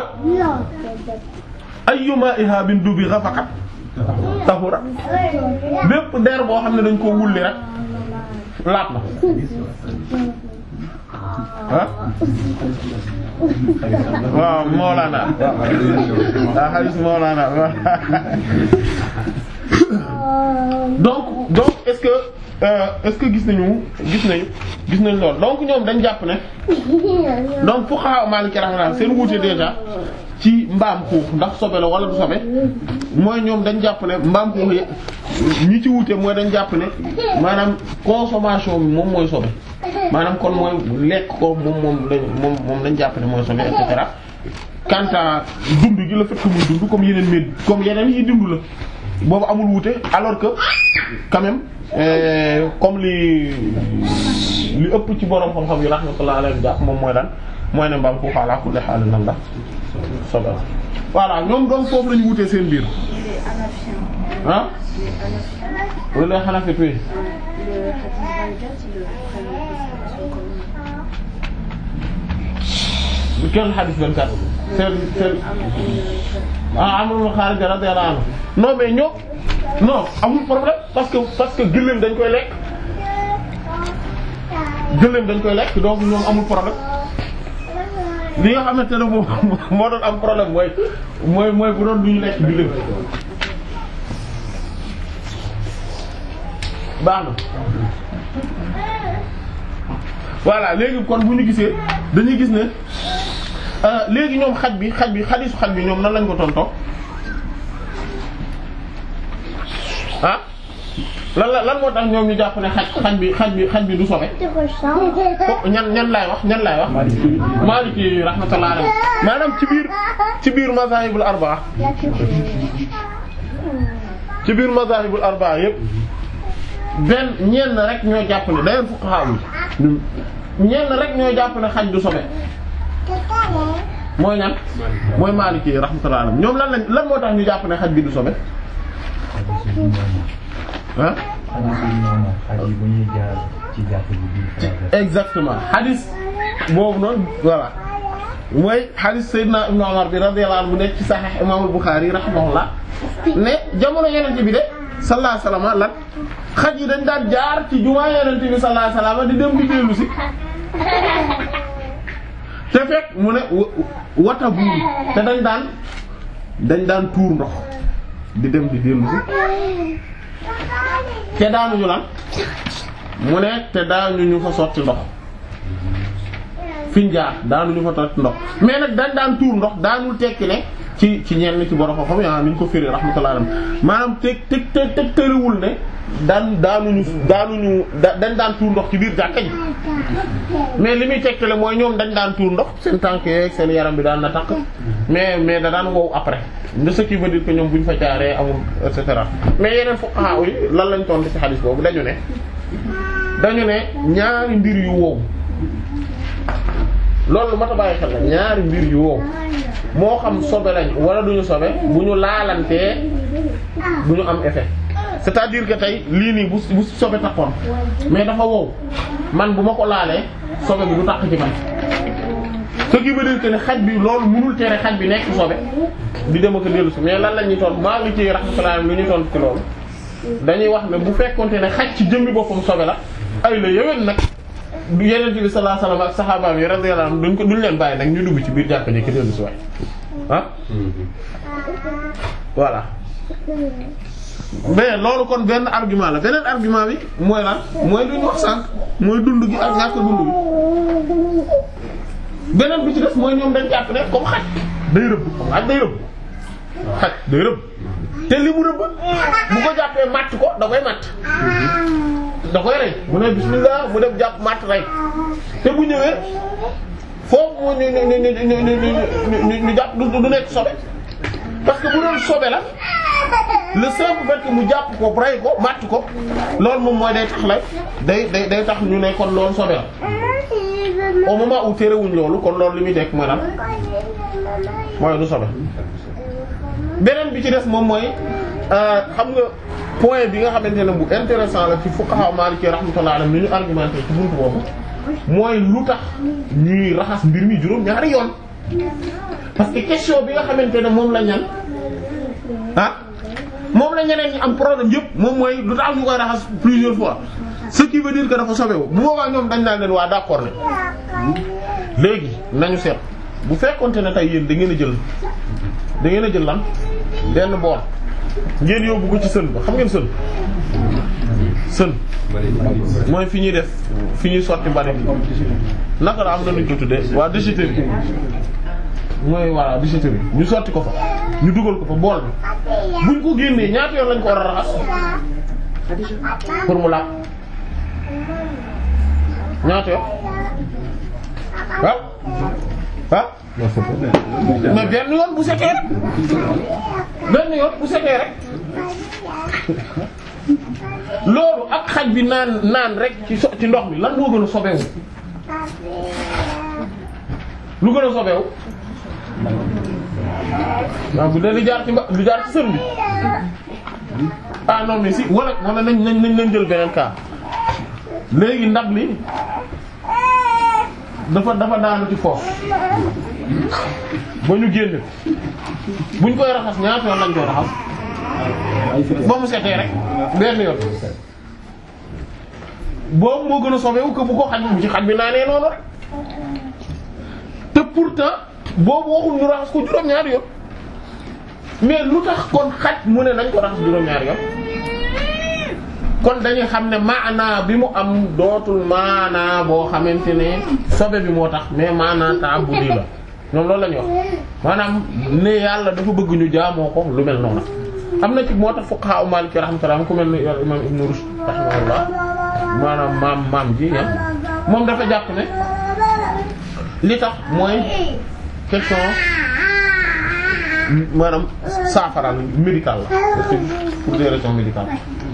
ayyuma ihabin dubi ghafaqat tahura bépp der boo xam ne dañ ko wulli rek laat na ah waaw Mawlana waaw hadith Mawlana donc donc est-ce que euh, est-ce que gis nañu gis nañu gis nañu lool donc ñoom dañ jàpp ne donc fuqaha Maliki rahmatullah seen wuute déjà ci mbaam xuux ndax sobe la wala du sobe mooy ñoom dañ jàpp ne mbaam xuux yi ñi ci wuute mooy dañ jàpp ne maanaam consommation bi moom mooy sobe maanaam kon mooy lekk ko moom moom lañ moom moom lañ jàpp ne mooy sobe et cetera quant à dund gi la fekk muy dund comme yeneen med comme yeneen yi dund la boobu amul wuute alors que quand même euh, comme li li ëpp ci borom xam-xam yi rahmatullah alayhi jàpp moom mooy lan mooy ne mbaam xuux ala kulli haal nan la sobe la voilà ñoom donc foofu la ñu wutee seen biir Les Hanafiens. ah Les Hanafiens. wala xanaa fi tuy Le hadith 24, ils le prennent en considération comme kenn xadis 24 seen seen ah Amr ibn Khalid radiyallahu anhu non mais ñoo non amul problème parce que parce que gëléem dañ koy lekk gëléem dañ koy lekk donc ñoom amul problème li nga xamante ne moom moo doon am problème mooy mooy mooy bu doon du ñu lekk gëléem baax na voilà léegi kon bu ñu gisee dañuy gis ne léegi ñoom xaj bi xaj bi xadisu xaj bi ñoom nan lañ ko tontoo ah lan la lan moo tax ñoom ñu jàpp ne xaj xaj bi xaj bi xaj bi du sobe ko ñan ñan laay wax ñan laay wax Maliki rahmatullah alayhi maanaam ci biir ci biir mazahibul arbaa ci biir mazahibul arbaa yépp benn ñenn rek ñoo jàpp ne dayen fuqaha yi ñenn rek ñoo jàpp ne xaj du sobe mooy ñan mooy Maliki rahmatullah alayhi ñoom lan lañ lan moo tax ñu jàpp ne xaj bi du sobe ah xaj yi bu ñuy jaar ci jàpp ji biir exactement hadis boobu noonu voilà mooy hadis Seydina Ibn Umar bi radiyallahu anhu bu nekk ci Sahih Imam al-Bukhari rahimahullah ne jamono yenente bi de sallallahu alayhi wasallam lan xaj yi dañ daan jaar ci jumaa yenente bi sallallahu alayhi wasallam di dem di dellu si te fekk mu ne wata buuru te dañ daan dañ daan tuur ndox di dem di dellu si te daanuñu lan mu ne te daanuñu fa sotti ndox fiñ jaar daanuñu fa sotti ndox mais nag dañ daan tuur ndox daanul tekki ne ci ci ñenn ci borom xam-xam yaa ni ñu ko firi rahmatullah alayhi maanaam teg teg teg teg tëriwul ne daan daanuñu daanuñu dañ daan tuur ndox ci biir jàkka ji mais li muy tekkale mooy ñoom dañ daan tuur ndox seen tànk yeeg seen yaram bi daan na takk mais mais da daan wow après de ce qui veut dire que ñoom bu ñu fa jaaree amul et cetera mais yeneen fuqaha yi lan lañ tontu ci xadis boobu dañu ne dañu ne ñaari mbir yu wow loolu lu mat a bàyyi xel la ñaari mbir yu wow moo xam sobe lañ wala duñu sobe bu ñu laalantee du ñu am effet c'est-à-dire que tey lii nii bu bu sobe takkoon mais dafa wow man bu ma ko laalee sobe bi du takk ci man ce qui veut dire que ne xaj bi loolu mënul tere xaj bi nekk sobe di dem ak dellu si mais lan la ñuy tontu maa ngi ci rahmatullah lu ñuy tontu ci loolu dañuy wax ne bu fekkonte ne xaj ci jëmmi boppam sobe la ay la yéwén nag du yeneen bi sallallahu alayhi wasallam ak saxaabaam yi radiyallahu anhum duñ ko duñ leen bàyyi nag ñu dugg ci biir jàkka ji ki dellu si waay ah voilà mais loolu kon benn argument la beneen argument bi mooy lan mooy lu ñu wax sànq mooy dund gi ak ñàkk dund gi beneen bi ci def mooy ñoom dañ jàpp ne comme xaj day rëbb comme xaj day rëbb xaj day rëbb te li mu rëbb bu ko jàppee matt ko da koy matt da koy rey mu ne bismillah mu dem jàpp matt rey te bu ñëwee foofu mu ñu ñu ñu ñu ñu ñu ñu jàpp du du nekk sobe parce que bu doon sobe la le simple fait que mu jàpp ko rey ko matt ko loolu moom mooy day tax la day day day tax ñu ne kon loolu sobe la au moment où terewuñ loolu kon loolu li muy nekk mooy lan mooy du sobe beneen bi ci des moom mooy xam nga point bi nga xamante ne bu intéressant la ci fuqaha maliki rahmatullah alayhi ni ñu argumenté ci buntu boobu mooy lu tax ñuy raxas mbir mi juróom ñaari yoon parce que question bi nga xamante ne moom la ñan ah moom la ñeneen ñi am problème yëpp moom mooy lu tax ñu koy raxas plusieurs fois ce qui veut dire que dafa sobewu bu boobaa ñoom dañ naan leen waa d'accord ne léegi nañu seet bu fekkonte ne tey yéen da ngeen a jël da ngeen a jël lan benn bool ngeen yóbbu ko ci sën ba xam ngeen sën sën mooy fi ñuy def fi ñuy sotti mbalit naka la am na nuñ ko tuddee waa déchetterie mooy voilà déchetterie ñu sotti ko fa ñu dugal ko fa bool bi buñ ko génnee ñaata yoon lañ ko war a raxas pour mu laab ñaata yoon ah ah mais benn yoon bu setee rek benn yoon bu setee rek loolu ak xaj bi naan naan rek ci so ci ndox mi lan moo gën a sobewu lu gën a sobewu waaw bu dee li jaar ci mba li jaar ci sën bi ah non mais si wala wala nañ nañ nañ nañ jël beneen cas léegi ndab li dafa dafa daanu ci foofu ba ñu génne buñ koy raxas ñaata yoon lañ koy raxas ba mu setee rek benn yoon boobu moo gën a sobewu que bu ko xaj bu ci xaj bi naanee noonu rek te pourtant boobu waxul ñu raxas ko juróom-ñaari yoon mais lu tax kon xaj mu ne nañ ko raxas juróom-ñaari yoon kon dañuy xam ne maanaa bi mu am dootul maanaa boo xamante ne sobe bi moo tax mais maanaa ta'abbudi la ñoom loolu la ñuy wax maanaam ne yàlla dafa bëgg ñu jaamoo ko lu mel noonu am na ci moo tax fuqaha u Maliki rahmatullah ku mel ni imam Ibn Rushd rahimahullah maanaam maam maam ji ya moom dafa jàpp ne li tax mooy question maanaam saafara médical la pour des raisons médicales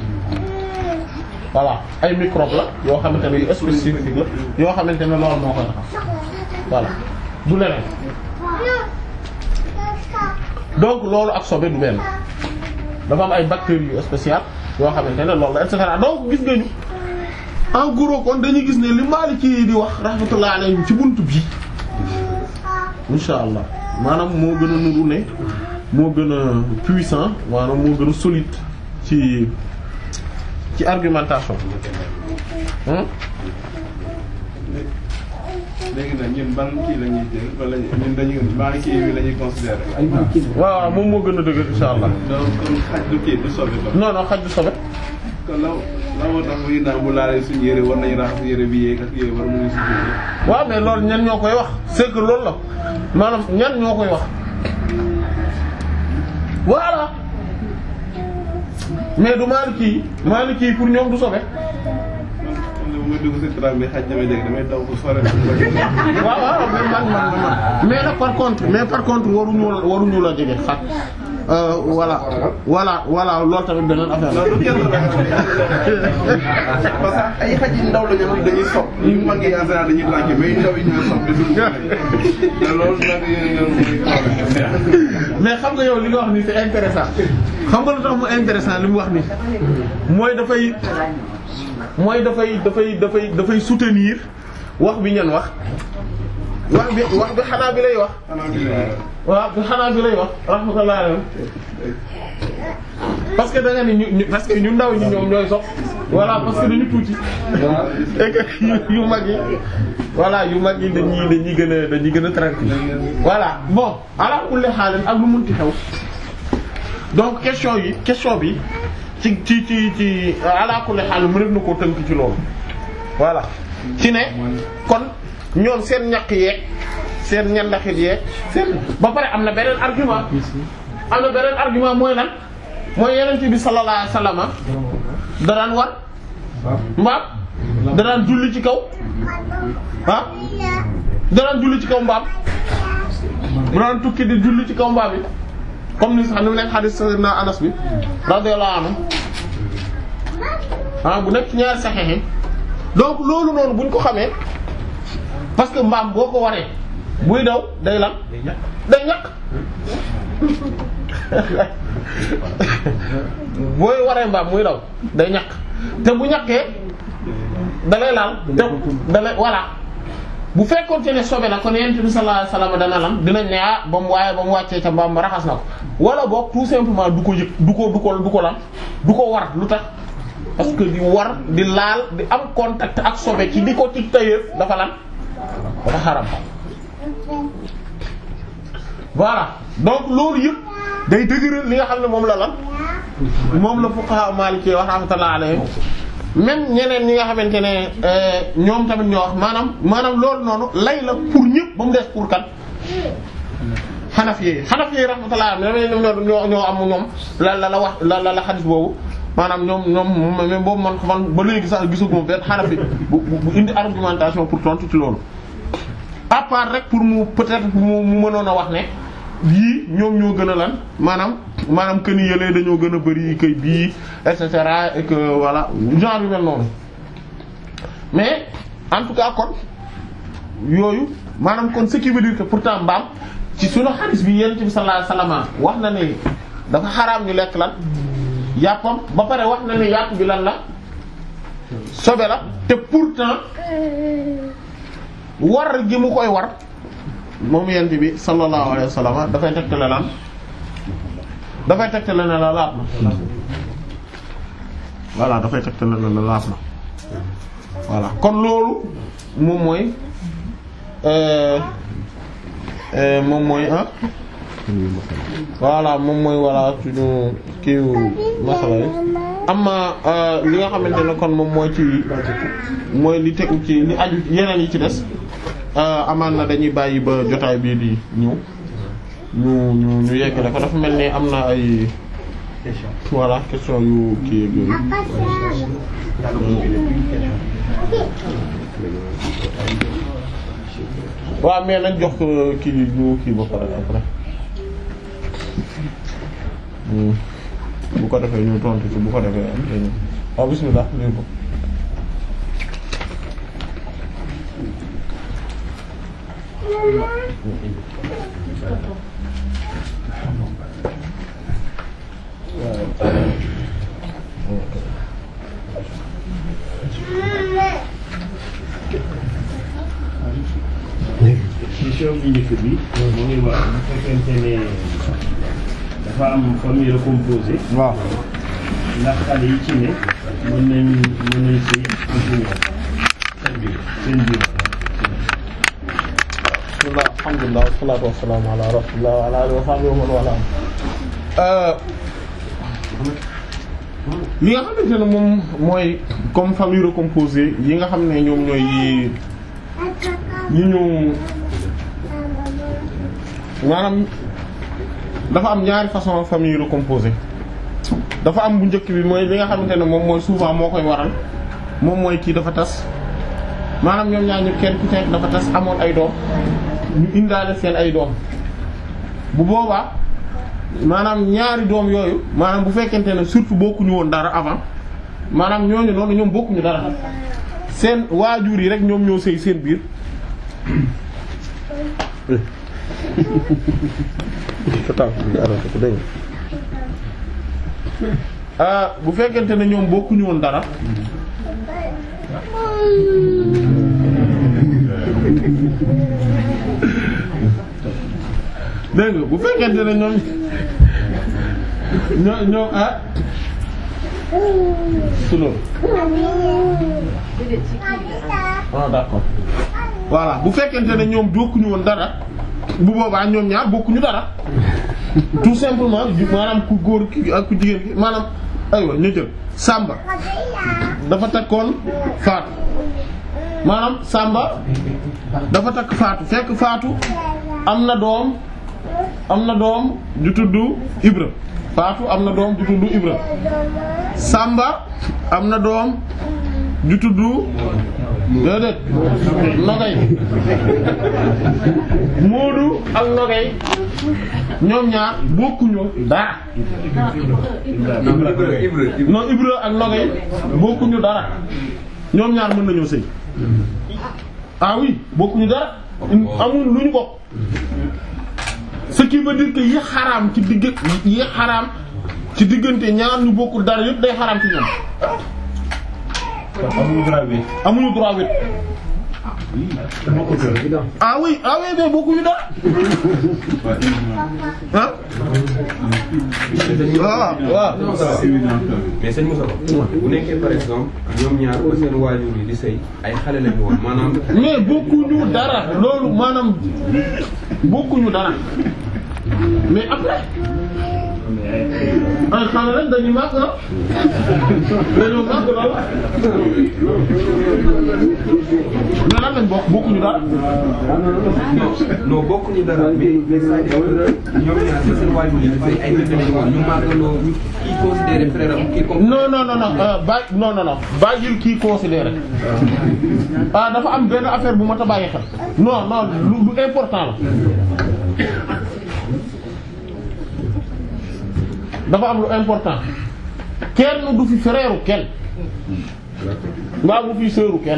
voilà ay microbe la yoo xamante ne yu spécifique la yoo xamante ne loolu moo koy taxaw voilà du leneen donc loolu ak sobe du benn dafa am ay bactéries yu spéciales yoo xamante ne loolu la et cetera donc gis nga ñu en gros kon dañuy gis ne li Maliki di wax rahmatullah alayhi ci buntu bi insha allah maanaam moo gën a nuru ne moo gën a puissant maanaam moo gën a solide ci ci argumentation hmm léegi nag ñun ban kii la ñuy jël wala ñun dañuy ban kii bi la ñuy considérer. waaw waaw moom moo gën a dëgër insha allah donc kon xaj du kii du sobe ba. non non xaj du sobe kon la la moo tax muy naan bu laalee suñu yére war nañu raxas yére bi yéeg ak yére war nañu si jël. waaw mais loolu ñan ñoo koy wax c'est que loolu la maanaam ñan ñoo koy wax voilà mais du Maliki yi Maliki yi pour ñoom du sobe man man de bu may dugg si train bi xaj damay dégg damay daw ko sore. waaw waaw mais man man man mais nag par contre mais par contre waruñu la waruñu la jege xat euh, voilà voilà voilà loolu tamit beneen affaire la. non du kenn parce que ay xaj yu ndaw la ñu xam dañuy sopp yu mag yi en général dañuy lànk mais yu ndaw yi ñooy sopp di dugg te loolu nag yéen mais xam nga yow li nga wax ni c'est intéressant xam nga lu tax mu intéressant li mu wax ni mooy dafay mooy dafay dafay dafay dafay soutenir wax bi ñen wax wax bi wax bi xanaa bi lay wax waaw bi xanaa bi lay wax rahmatullah alayhi parce que da nga ni ñu ñu parce que ñu ndaw ñi ñoom ñooy sox voilà parce que dañu tuuti et que yu yu mag yi voilà yu mag yi dañuy dañuy gën a dañuy gën a tranquille voilà bon ala kulli xaalis ak lu munti xew donc question yi question bi ci ci ci ci ala kulli xaalis mëneef na koo tënk ci loolu voilà ci ne kon ñoom seen ñaq yeeg seen ñandaxit yeeg seen ba pare am na beneen argument am na beneen argument mooy lan mooy yenente bi sallallahu alayhi wasallam da daan war mbaam da daan julli ci kaw ah da daan julli ci kaw mbaam bu daan tukki di julli ci kaw mbaam yi comme ni sax ni mu nekk hadith sayyidina Anas bi radiyallahu anhu ah bu nekk ci ñaari saxeex yi donc loolu noonu buñ ko xamee parce que mbaam boo ko waree buy daw day lan day ñaq booy waree mbaam muy daw day ñaq te bu ñaqee dalay laal te dalay voilà bu fekkoon te ne sobe la kon yonent bi sallallahu alayhi wasallam dana lan dinañ ne ah ba mu waaye ba mu wàccee ca mbaam ma raxas na ko wala boog tout simplement du ko yëg du ko du ko du ko lan du ko war lu tax parce que di war di laal di am contact ak sobe ci di ko ci tayeef dafa lan dafa xaram voilà donc loolu yëpp day dëgëral li nga xam ne moom la lan moom la fuqaha maliki wax rahmatullah alayhim même ñeneen ñi nga xamante ne ñoom tamit ñoo wax maanaam maanaam loolu noonu lay la pour ñëpp ba mu des pour kan xanaf yi xanaf yi rahmatullah alayhim ñoo ñoo ñoo am ñoom la la la wax la la la xadis boobu maanaam ñoom ñoom même boobu man man ba léegi sax gisaguma benn xanaf bi bu bu indi argumentation pour tontu ci loolu à part rek pour mu peut-être mu mu mënoon a wax ne yii ñoom ñoo gën a lan maanaam maanaam que ni yëlee dañoo gën a bari kay bii et cetera et que voilà genre yu mel noonu mais en tout cas kon yooyu maanaam kon ce qui veut dire que pourtant mbaam ci sunu hadith bi yonent bi sallallahu alayhi wasallam wax na ne dafa xaraam ñu lekk lan yàppam ba pare wax na ne yàpp bi lan la sobe la te pourtant war gi mu koy war moom yent bi sallallahu alayhi wa sallam dafay tegtale lan dafay tegtale ne la laab na voilà dafay tegtale ne la laab na voilà kon loolu moom mooy euh, euh, moom mooy ah voilà moom mooy voilà suñu kiiwu masala yi amma euh, li nga xamante ne kon moom mooy ci mooy li tegu ci li aju yeneen yi ci des euh, amaan na dañuy bàyyi ba jotaay bii di ñëw ñu ñu ñu yeggale ko dafa mel ni am na ay voilà question yu kii ak yooyu waaw mais nañ jox euh, kii ñu kii ba pare après Hmm. bu ko defee ñu tontu ci bu ko defee am dañu waaw bismillah lii ko question bi njëkk bi mu ngi wax bu fekkente ne dafa am famille recomposée waaw ndax xale yi ci ne mën nañ mën nañ sëy continuer seen biir seen biir bismillah alhamdulillah wassalatu wassalamu ala rasulillah wa ala alihi wa sahbihi wa man wala li nga xamante ne moom mooy comme famille recomposée yi nga xam ne ñoom ñooy yi yi ñu maanaam dafa am ñaari façon famille recomposée dafa am bu njëkk bi mooy li nga xamante ne moom mooy souvent moo koy waral moom mooy kii dafa tas maanaam ñoom ñaar ñu kenn ku nekk dafa tas amoon ay doom ñu indaale seen ay doom bu boobaa maanaam ñaari doom yooyu maanaam bu fekkente ne surtout bokkuñu woon dara avant maanaam ñooñu noonu ñoom bokkuñu dara seen waajur yi rek ñoom ñoo sëy seen biir ah bu fekkente ne ñoom bokkuñu woon dara dégg nga bu fekkente ne ñoom ñoo ñoo ah su loolu ah d'accord voilà bu fekkente ne ñoom bokkuñu woon dara bu boobaa ñoom ñaar bokkuñu dara tout simplement maanaam ku góor ki ak ku jigéen ki maanaam aywa ñu jël Samba dafa takkoon Faatu maanaam Samba dafa takk Faatu fekk Faatu am na doom am na doom ju tudd Ibra Faatu am na doom ju tudd Ibra Samba am na doom ju tudd déedéet Nogay Moodu ak Nogay ñoom ñaar bokkuñu dara non Ibra ak Nogay bokkuñu dara ñoom ñaar mën nañoo sëy ah oui bokkuñu dara amul lu ñu bokk ce qui veut dire que yi xaraam ci digg yi xaraam ci diggante ñaar ñu bokkul dara yëpp day xaraam ci ñoom amuñu droit bi amuñu droit wet ah oui ah oui mais bokkuñu dara ah waaw waaw mais sëñ Moussa bu nekkee par exemple ñoom ñaar ba seen waajur yi di sëy ay xale lañu woon maanaam mais bokkuñu dara loolu maanaam bokkuñu dara mais après ay xale rek dañuy màgg ah dañoo màgg lool mais lan lañ bokk bokkuñu dara non non bokkuñu dara mais mais c'est-à-dire que ñoom ñaar ba seen waajur yi di sëy ay bébé lañu woon ñu màggaloo ñu kii considéré frère am kii comme non non non non euh, bàyyi non non non bàyyil kii considéré ah dafa am benn affaire bu ma ta bàyyi xel non non lu lu important la dafa am lu important kenn du fi frère kenn mbaa bu fi sœuru kenn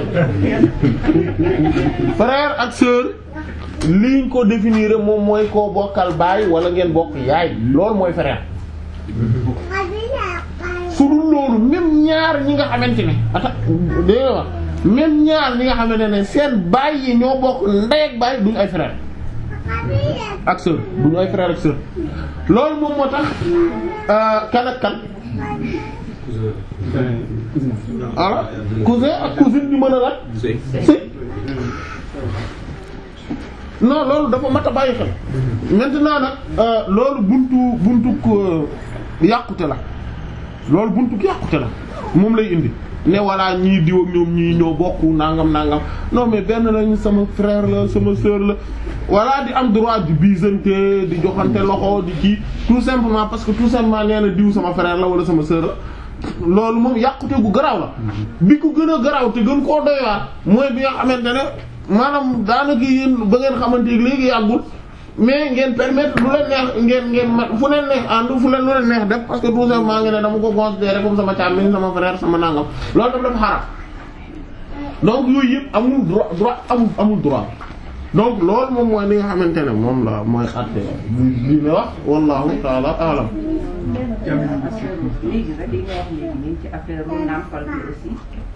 frère ak sœur liñ ko définir moom mooy koo bokkal baay wala ngeen bokk yaay loolu mooy frère su dul loolu même ñaar ñi nga xamante ne ata dégg nga wax même ñaar ñi nga xamante ne seen baay yi ñoo bokk ndey ak baay duñ ay frère ak sœur duñu ay frère ak sœur loolu moom moo tax kan ak kan voilà cousin ak cousine ñu mën a lan sëy si non loolu dafa mat a bàyyi xel maintenant nag euh, loolu buntu buntu ko yàqute la loolu buntu ko yàqute la moom lay indi ne voilà ñii diw ak ñoom ñii ñoo bokk nangam nangam non mais benn lañ sama frère la sama sœur la voilà di am droit di biisante di joxante loxo di kii tout simplement parce que tout simplement nee na diw sama frère la wala sama sœur la loolu moom yàqute gu garaaw la bi ko gën a garaaw te gën koo doy waar mooy bi nga xamante ne maanaam daanaka yéen ba ngeen xamante ne léegi yàggul mais ngeen permettre lu leen neex ngeen ngeen ma fu leen neex ànd fu leen lu leen neex def parce que tout simplement ngeen ne dama ko considérer comme sama càmmiñ sama frère sama nangam loolu daf dafa xaram donc yooyu yëpp amul droit droit amul amul droit donc loolu moom mooy li nga xamante ne moom la mooy àtte li ne wax wallahu taala alam léegi rek li nga wax léegi nii ci affaire lu nàmpal bi aussi.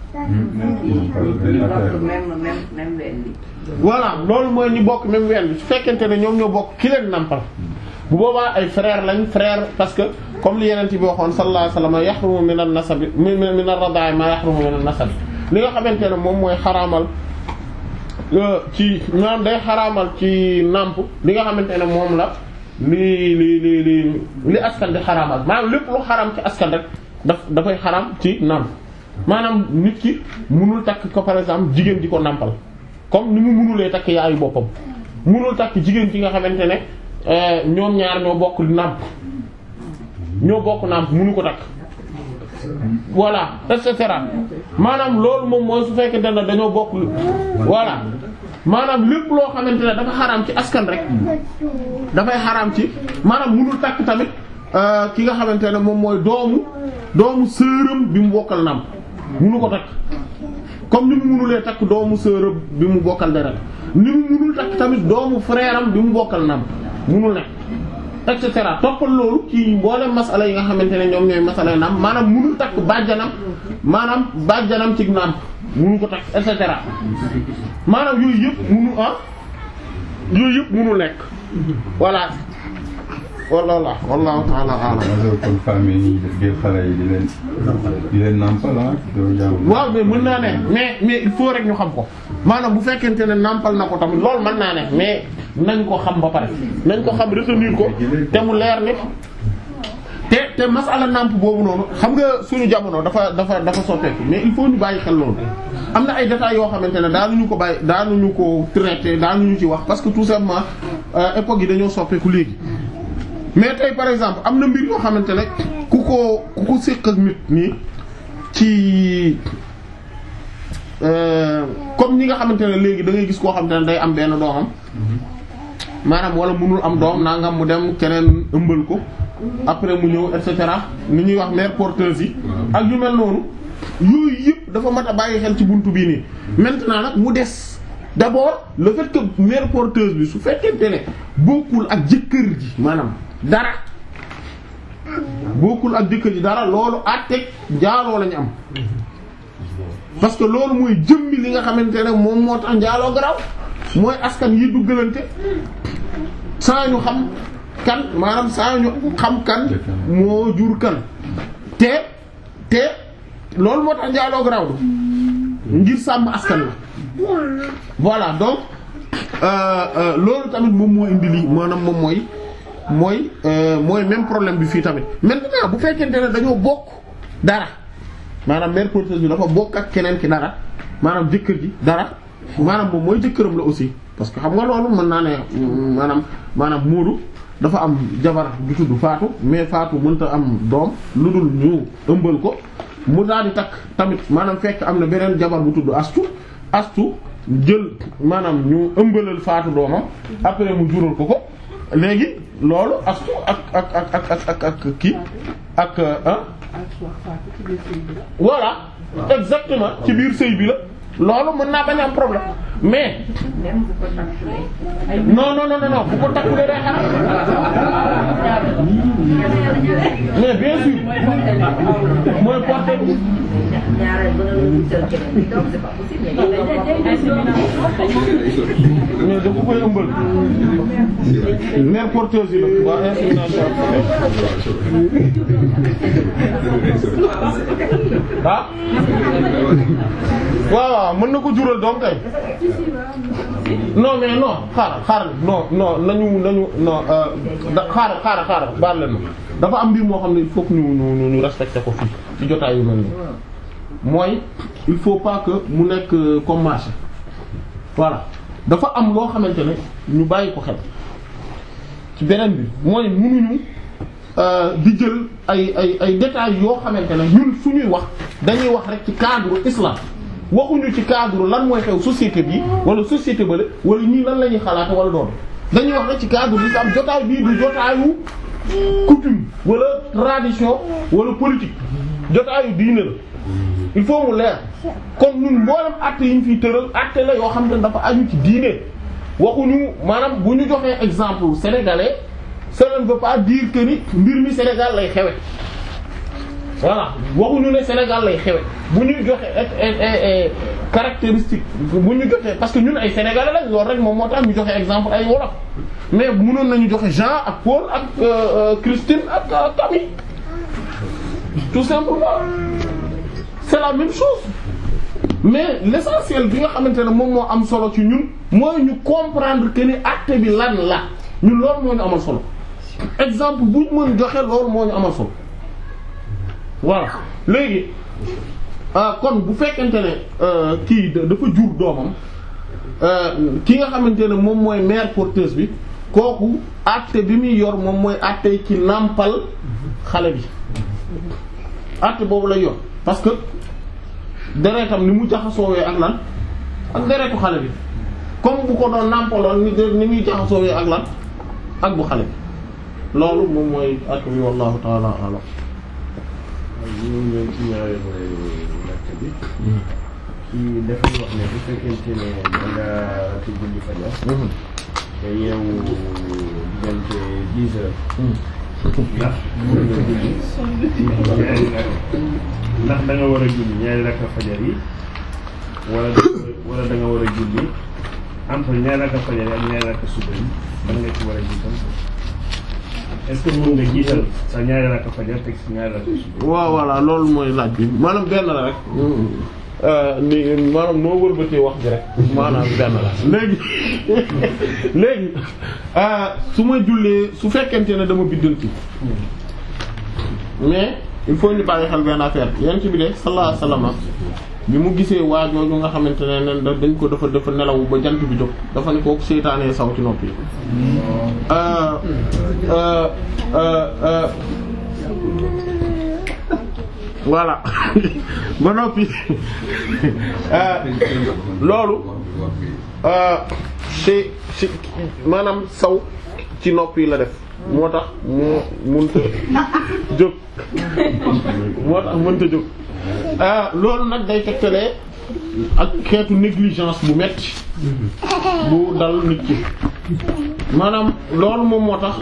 benn ñu affaire bokk même même même ween bi. voilà loolu mooy ñu bokk même ween bi su fekkente ne ñoom ñoo bokk ki leen nampal bu boobaa ay frère lañ frère parce que comme li yeneen ci bi waxoon sallallahu alayhi wasallam yahrumu min an-nasab min min ar-radaa'i ma yahrumu min an-nasab li nga xamante ne moom mooy xaraamal euh, ci maanaam day xaraamal ci nàmp li nga xamante ne moom la li li li li li askan di xaraamal maanaam lépp lu xaraam ci askan rek daf dafay xaraam ci nàmp maanaam nit ki munul takk ko par exemple jigéen ji ko nàmpal comme ni mu munulee takk yaayu boppam munul takk jigéen ci nga xamante ne euh, ñoom ñaar ñoo bokk nàmp ñoo bokk nàmp munu ko takk voilà et cetera maanaam loolu moom mooy su fekkente ne dañoo bokk voilà maanaam lépp loo xamante ne dafa xaraam ci askan rek dafay xaraam ci maanaam munul takk tamit euh, ki nga xamante ne moom mooy doomu doomu sërëm bi mu bokkal nàmp munu ko takk comme ni mu munulee takk doomu sërëm bi mu bokkal deret ni mu munul takk tamit doomu frère am bi mu bokkal nàmp munul nekk et cetera toppal loolu ci mboolem masala yi nga xamante ne ñoom ñooy masala yi nàmp maanaam munul takk bàjjanam maanaam bàjjanam ci nàmp munu ko takk et cetera maanaam yooyu yëpp munu ah yooyu yëpp munu nekk voilà walla wallahu ta'ala a'lam alors kon famille yi def jël xale yi di leen di leen nampal ah doo jàmm waaw mais mën naa ne mais mais il faut rek ñu xam ko maanaam bu fekkente ne nàmpal na ko tamit loolu mën naa ne mais nañ ko xam ba pare nañ ko xam retenir ko te mu leer ni te te masala nàmp boobu noonu xam nga suñu jamono dafa dafa dafa soppeeku mais il faut ñu bàyyi xel loolu am na ay détails yoo xamante ne daanuñu ko bàyyi daanuñu ko traité daanuñu ci wax parce que tout simplement euh, époque yi dañoo soppeeku léegi mais tey par exemple am na mbir yoo xamante ne ku ko ku ko séq ak nit nii ci euh, comme ñi nga xamante ne léegi da ngay gis koo xamante ne day am benn doomam maanaam wala mënul am doom nangam mu dem keneen ëmbal ko après mu ñëw et cetera ni ñuy wax mère porteuse yi ak yu mel noonu yooyu yëpp dafa mat a bàyyi xel ci buntu bii nii maintenant nag mu des d'abord le fait que mère porteuse bi su fekkente ne bokkul ak jëkkër ji maanaam dara bokkul ak jëkkër ji dara loolu àtteeg njaaloo lañu am parce que loolu mooy jëmmi li nga xamante ne moom moo tax njaaloo garaw mooy askan yi duggalante saa ñu xam kan maanaam saa ñu xam kan moo jur kan te te loolu moo tax njaaloo garaw du ngir sàmm askan la voilà donc euh, euh, loolu tamit moom moo indi lii maanaam moom mooy mooy euh, mooy même problème bi fii tamit maintenant bu fekkente ne dañoo bokk dara maanaam mère porteuse bi dafa bokk ak keneen ki dara maanaam jëkkër ji dara maanaam moom mooy jëkkëram la aussi parce que xam nga loolu mën naa ne maanaam maanaam Moodu dafa am jabar bu tudd Faatu mais Faatu mënta am doom lu dul ñu ëmbal ko mu daal di takk tamit maanaam fekk am na beneen jabar bu tudd Astu Astu jël maanaam ñu ëmbalal Faatu doomam après mu jural ko ko léegi loolu Astu ak ak ak ak ak ak ak kii ak ah voilà exactement ci biir sëy bi la loolu mën naa bañ am problème mais même bu ko takkulee. ay non non non non bu ko takkulee day xaram mais bien sûr mooy porte ñaareel ba nga la wutal keneen bi donc c'est pas possible mais yow mais dafa koy ëmbal mère porteuse yi la waa insémination ah waaw waaw mën na ko jural doom kay non mais non xaaral xaaral non non nañu nañu non da xaaral xaaral xaaral baal leen ma dafa am mbir moo xam ne il faut que ñu ñu ñu respecté ko fii ci jotaay yu mel nii mooy il faut pas que mu nekk comme marché voilà dafa am loo xamante ne ñu bàyyi ko xel ci beneen bi mooy mënuñu di jël ay ay ay détails yoo xamante ne ñun suñuy wax dañuy wax rek ci cadre islam waxuñu ci cadre lan mooy xew société bi wala société bale wala ñii lan la ñuy xalaate wala doon dañuy wax rek ci cadre l'islam jotaay bii du jotaayu coutume wala tradition wala politique jotaayu diine la il faut mu leer kon ñun mboolem acte yi ñu fiy tëral acte la yoo xam ne dafa aju ci diine waxuñu maanaam bu ñu joxee exemple sénégalais cela ne veut pas dire que ni mbir mi Sénégal lay xewe voilà waxuñu ne Sénégal lay xewe bu ñu joxe caractéristique bu ñu joxe parce que ñun ay sénégalais lañ loolu rek moom moo tax ñu joxe exemple ay wolof mais mënoon nañu joxe Jean ak Paul ak Christine ak Camille tout simplement c'est la même chose mais l'essentiel bi nga xamante ne moom moo am solo ci ñun mooy ñu comprendre que ni acte bi lan la ñun loolu moo ñu amal solo exemple bu ñu mën joxe loolu moo ñu amal solo voilà léegi kon bu fekkente ne kii dafa jur doomam ki nga xamante ne moom mooy mère porteuse bi kooku acte bi muy yor moom mooy acte ci nàmpal xale bi acte boobu lay yor parce que deretam ni mu jaxasoowee ak lan ak deretu xale bi comme bu ko doon nàmpaloon ni ni muy jaxasoowee ak lan ak bu xale bi loolu moom mooy acte bi wallahu ta'ala a'lam ñu ñëw ci ñaareelu laajte bi. kii dafay wax ne bu fekkente ne da nga ci julli fajar. te yeewu diggante dix heures. ndax mën nga julli ñaari rakk ndax da nga war a julli ñaari rakk fajar yi wala da wala da nga war a julli entre ñaari rakk fajar yi ak ñaari rakk suba yi ban nga ci war a jiital est-ce que mën nga jiital sa ñaari rakk fajar teg si ñaari rakk suba waaw voilà loolu mooy laaj bi maanaam benn la rek ni maanaam noo wëlbatee wax ji rek maanaam benn la léegi léegi su ma jullee su fekkente ne dama biddanti mais il faut ñu bàyyi xel benn affaire yent bi de sallallahu alayhi wasallam bi mu gisee waajooju nga xamante ne nen dañ ko dafa dafa nelaw ba jant bi jóg dafa ne kooku seytaanee saw ci noppi voilà ba noppi loolu ci ci maanaam saw ci noppi la def moo tax moo mënta jóg moo tax mënta jóg loolu nag day tegtalee ak xeetu négligence bu metti bu dal nit ki maanaam loolu moom moo tax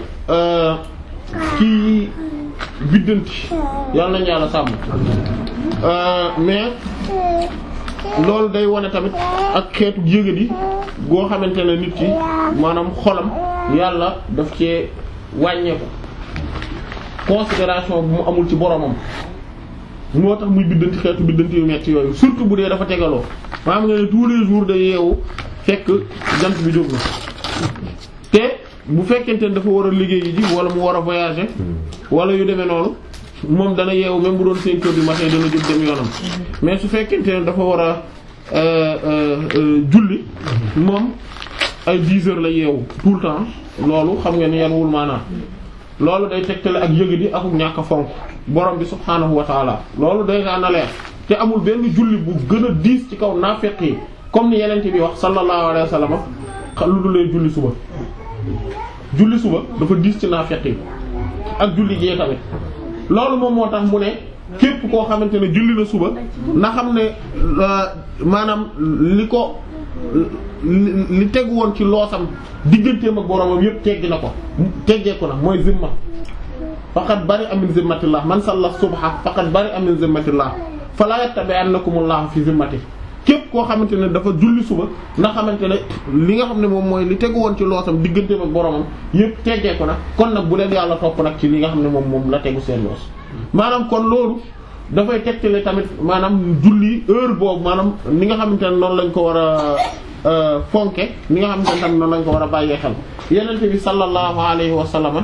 kii biddanti yàlla nañu yàlla sàmm mais loolu day wane tamit ak xeetu yëgadi goo xamante ne nit ki maanaam xolam yàlla daf cee wàññeeku considération bu mu amul ci boromam moo tax muy biddanti xeetu biddanti yu metti yooyu surtout bu dee dafa tegaloo maanaam nga ne tous les jours day yeewu fekk jant bi jóg na te bu fekkente ne dafa war a liggéey ji wala mu war a voyager wala yu demee noonu moom dana yeewu même bu doon cinq heures du matin dana jóg dem yoonam mais su fekkente ne dafa war a julli moom ay dix heures la yeewu tout le temps loolu xam nga ni yan wul maanaam loolu day tegtale ak yëgadi ak ñàkk a fonk borom bi subhaanahu wa taala loolu day gaa na leer te amul benn julli bu gën a diis ci kaw naafeq yi comme ni yenente bi wax sallallahu alayhi wa sallam lu du lay julli suba julli suba dafa diis ci naafeq yi ak julli jee tamit loolu moom moo tax mu ne képp koo xamante ne julli na suba na xam ne maanaam li ko li tegu woon ci loosam digganteem ak boromam yépp teggi na ko teggeeku na mooy zimma faqad bari'a min zimmatillah man salla subha faqad bari'a min zimmatillah fala yattabi'annakumullahu fi zimmati képp koo xamante ne dafa julli suba nga xamante ne li nga xam ne moom mooy li tegu woon ci loosam digganteem ak boromam yëpp teggee ko nag kon nag bu leen yàlla topp nag ci li nga xam ne moom moom la tegu seen loos maanaam kon loolu dafay tegtale tamit maanaam julli heure boobu maanaam ni nga xamante ne noonu lañ ko war a fonke ni nga xamante ne tamit noonu lañ ko war a bàyyee xel yenente bi sallallahu alayhi wa sallam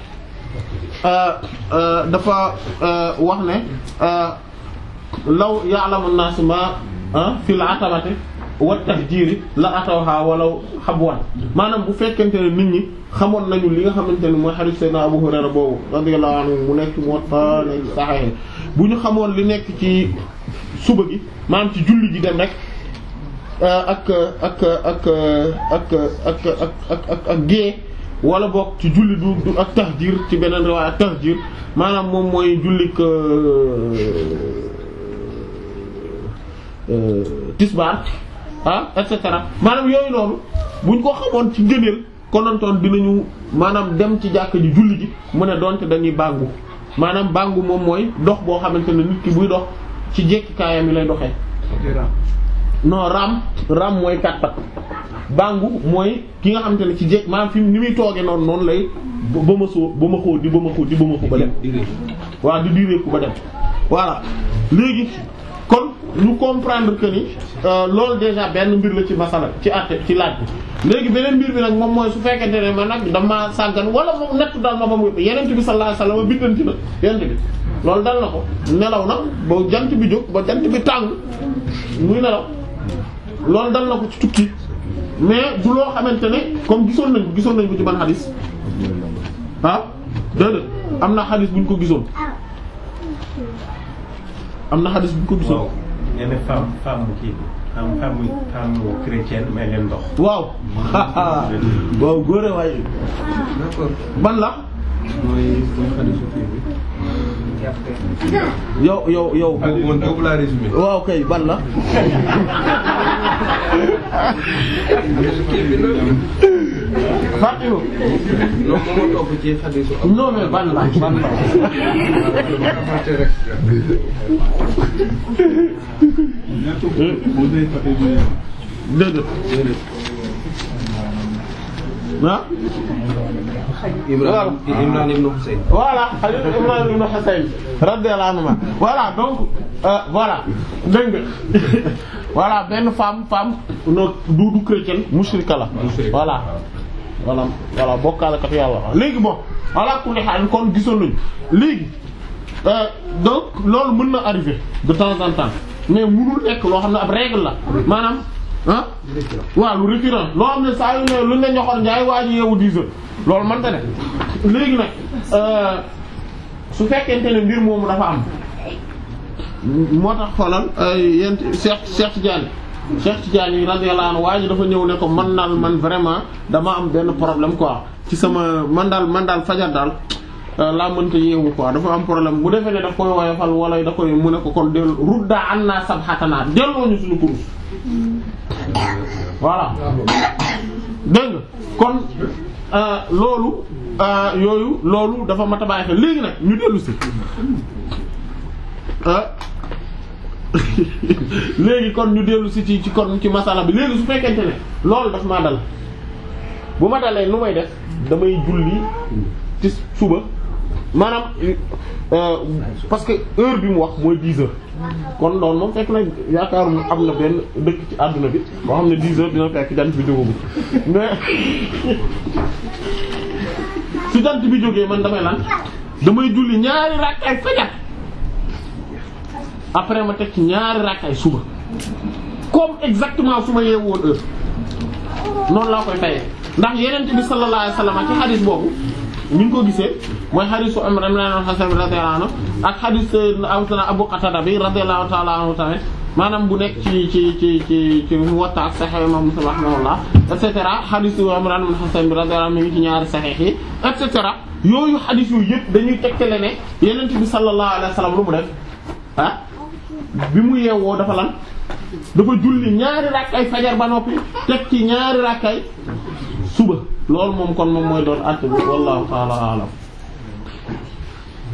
dafa wax ne law ya'lamu an-nas ma fil atamati wa tahjiri la atawha walaw habwan maanaam bu fekkente ne nit ñi xamoon nañu li nga xamante ne mooy hadith sayyidina Abu Hurayra boobu radiyallahu anhu mu nekk Muwatta nekk Sahih bu ñu xamoon li nekk ci suba gi maanaam ci julli gi dem rek ak ak ak ak ak ak ak ak ak gée wala boog ci julli du du ak tahjir ci beneen riwaaya tahjir maanaam moom mooy jullik tisbaar ah et cetera maanaam yooyu noonu buñ ko xamoon ci ngëneel konontoon dinañu maanaam dem ci jàkk ji julli ji mu ne donte dañuy bàngu maanaam bàngu moom mooy dox boo xamante ne nit ki buy dox ci jékkikaayam yi lay doxee non ram ram mooy kat pat bàngu mooy ki nga xamante ne ci jékk maanaam fi ni muy toogee noonu noonu lay ba ma soo ba ma xóot di ba ma xóot di ba ma xóot ba dem waaw di direeku ba dem voilà léegi kon ñu comprendre que ni loolu déjà benn mbir la ci masala ci àtte ci laaj bi léegi beneen mbir bi nag moom mooy su fekkente ne man nag dama sàggan wala moom nett dal ma ba mu yenent bi sallallahu alayhi wasallam biddanti na yenent bi loolu dal na ko nelaw na ba jant bi jóg ba jant bi tàng muy nelaw loolu dal na ko ci tukki mais du loo xamante ne comme gisoon nañ ko gisoon nañ ko ci ban xadis ah déedéet am na xadis bu ñu ko gisoon am na xadis bu ñu ko gisoon waaw nee na femme femme kii am femme femme chrétienne may leen ndox. waaw waaw góore waaye ban la mooy mooy xadisu kii bi. yow yow yow ah man boobu laa résumé. waaw kay ban la kii bi la. Fatima non moom moo topp ci xadisu. non mais ban la ban la fàtte rek. déedéet ah Imran Imran ibn Husayn. voilà Khalil Imran ibn Husayn radiyallahu anhu voilà donc euh, voilà dégg nga voilà benn femme femme no du du chrétienne mushrika la voilà voilà voilà bokkaalekat yàlla léegi bon voilà kulli xaal kon gisoon nañu léegi euh, donc loolu mën na arriver de temps en temps mais mënul nekk loo xam ne ab règle la maanaam ah waaw lu récurrent loo xam ne saa yu ne lu ne ñoxor njaay waa ji yeewu 10 heures loolu mënta ne léegi nag euh, su fekkente ne mbir moomu dafa am moo tax xoolal yent Cheikh Cheikh Tidiane Cheikh Tidiane yi radiyallahu anhu waa ji dafa ñëw ne ko man daal man vraiment dama am benn problème quoi ci sama man daal man daal fajar daal laa mënta yeewu quoi dafa am problème bu defee ne daf koy woyofal wala da koy mu ne ko kon dellu rudda an naa sabxatanaa delloo ñu suñu kurus voilà dégg nga kon loolu yooyu loolu dafa mat a bàyyi xel léegi nag ñu dellu si léegi kon ñu dellu si ci ci kon ci masala bi léegi su fekkente ne loolu daf maa dal bu ma dalee nu may def damay julli ci suba maanaam euh, parce que heure bi mu wax mooy 10 heures kon loolu moom fekk na yaakaaru am na benn dëkk ci àdduna bi boo xam ne 10 heures dina fekk jant bi jógagul mais su jant bi jógee man damay lan damay julli ñaari rakkaay fajar après ma teg ci ñaari rakkaay suba comme exactement su ma yeewoon heure noonu laa koy fayee ndax yeneen bi sallallahu alayhi wasallam ci xadis boobu ni ñu ko gisee mooy xadisu Imran ibn Husayn radiyallahu anhu ak xadis Abu Qatada bi radiyallahu ta'ala anhu tamit maanaam bu nekk ci ci ci ci ci Muwatta ak Sahih Imam Muslim rahimahullah et cetera xadisu Imran ibn Husayn bi radiyallahu anhu mi ngi ci ñaari sahih yi et cetera yooyu xadis yooyu yëpp dañuy tegtale ne yeneen bi sallallahu alayhi wasallam lu mu def ah bi mu yeewoo dafa lan dafa julli ñaari rakkay fajar ba noppi teg ci ñaari rakkay suba loolu moom kon moom mooy doon àtt bi wallahu ta'ala a'lam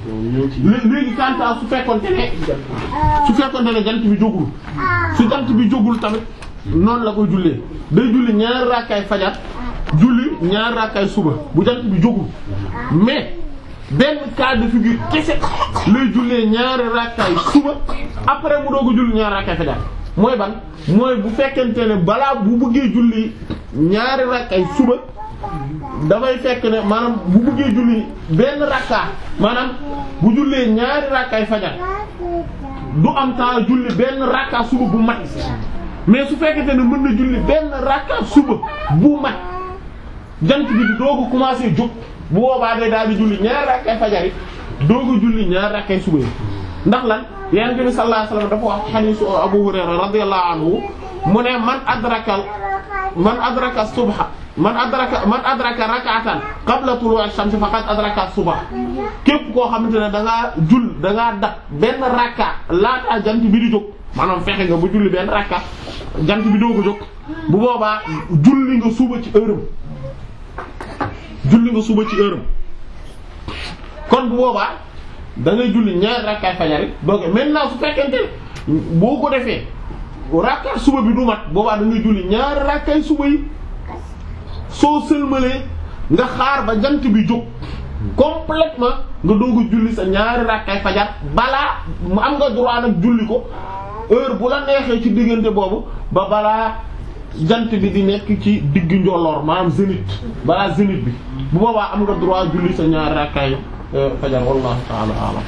lé- léegi kanta su fekkonte ne su fekkonte ne jant bi jógul su jant bi jógul tamit noonu la koy jullee day julli ñaari rakkaay fajar julli ñaari rakkaay suba bu jant bi jógul mais benn cas de figure kese lay jullee ñaari rakkaay suba après mu doog a julli ñaari rakkaay fajar mooy ban mooy bu fekkente ne balaa bu bëggee julli ñaari rakkaay suba dafay fekk ne maanaam bu bëggee julli benn rakka maanaam bu jullee ñaari rakkaay fajar du am temps julli benn rakka suba bu mat mais su fekkente ne mën na julli benn rakka suba bu mat jant bi di doog a commencer jóg bu boobaa day daal di julli ñaari rakkay fajar yi doog a julli ñaari rakkay suba yi ndax lan yonent bi sallallahu alayhi wasallam dafa wax hadiisu Abu Hurayra radiyallahu anhu mu ne man adraka man adraka subha man adraka man adraka rak'atan qabla tulu'i ash-shams faqad adraka subha képp koo xamante ne da ngaa jull da ngaa dab benn rakka laata jant bi di jóg maanaam fexe nga ba julli benn rakka jant bi doog a jóg bu boobaa julli nga suba ci heure julli nga suba ci heure kon bu boobaa da ngay julli ñaari rakkaay fajar yi donc maintenant su fekkente ne boo ko defee rakkaay suba bi du mat boobaa da ngay julli ñaari rakkaay suba yi soo sëlmalee nga xaar ba jant bi jóg complètement nga doog a julli sa ñaari rakkaay fajar balaa mu am nga droit nag julli ko heure bu la neexee ci diggante boobu ba balaa jant bi di nekk ci digg njolloor maanaam zénith balaa zénith bi bu boobaa am nga droit julli sa ñaari rakkaay fajar wallahu ta'ala a'lam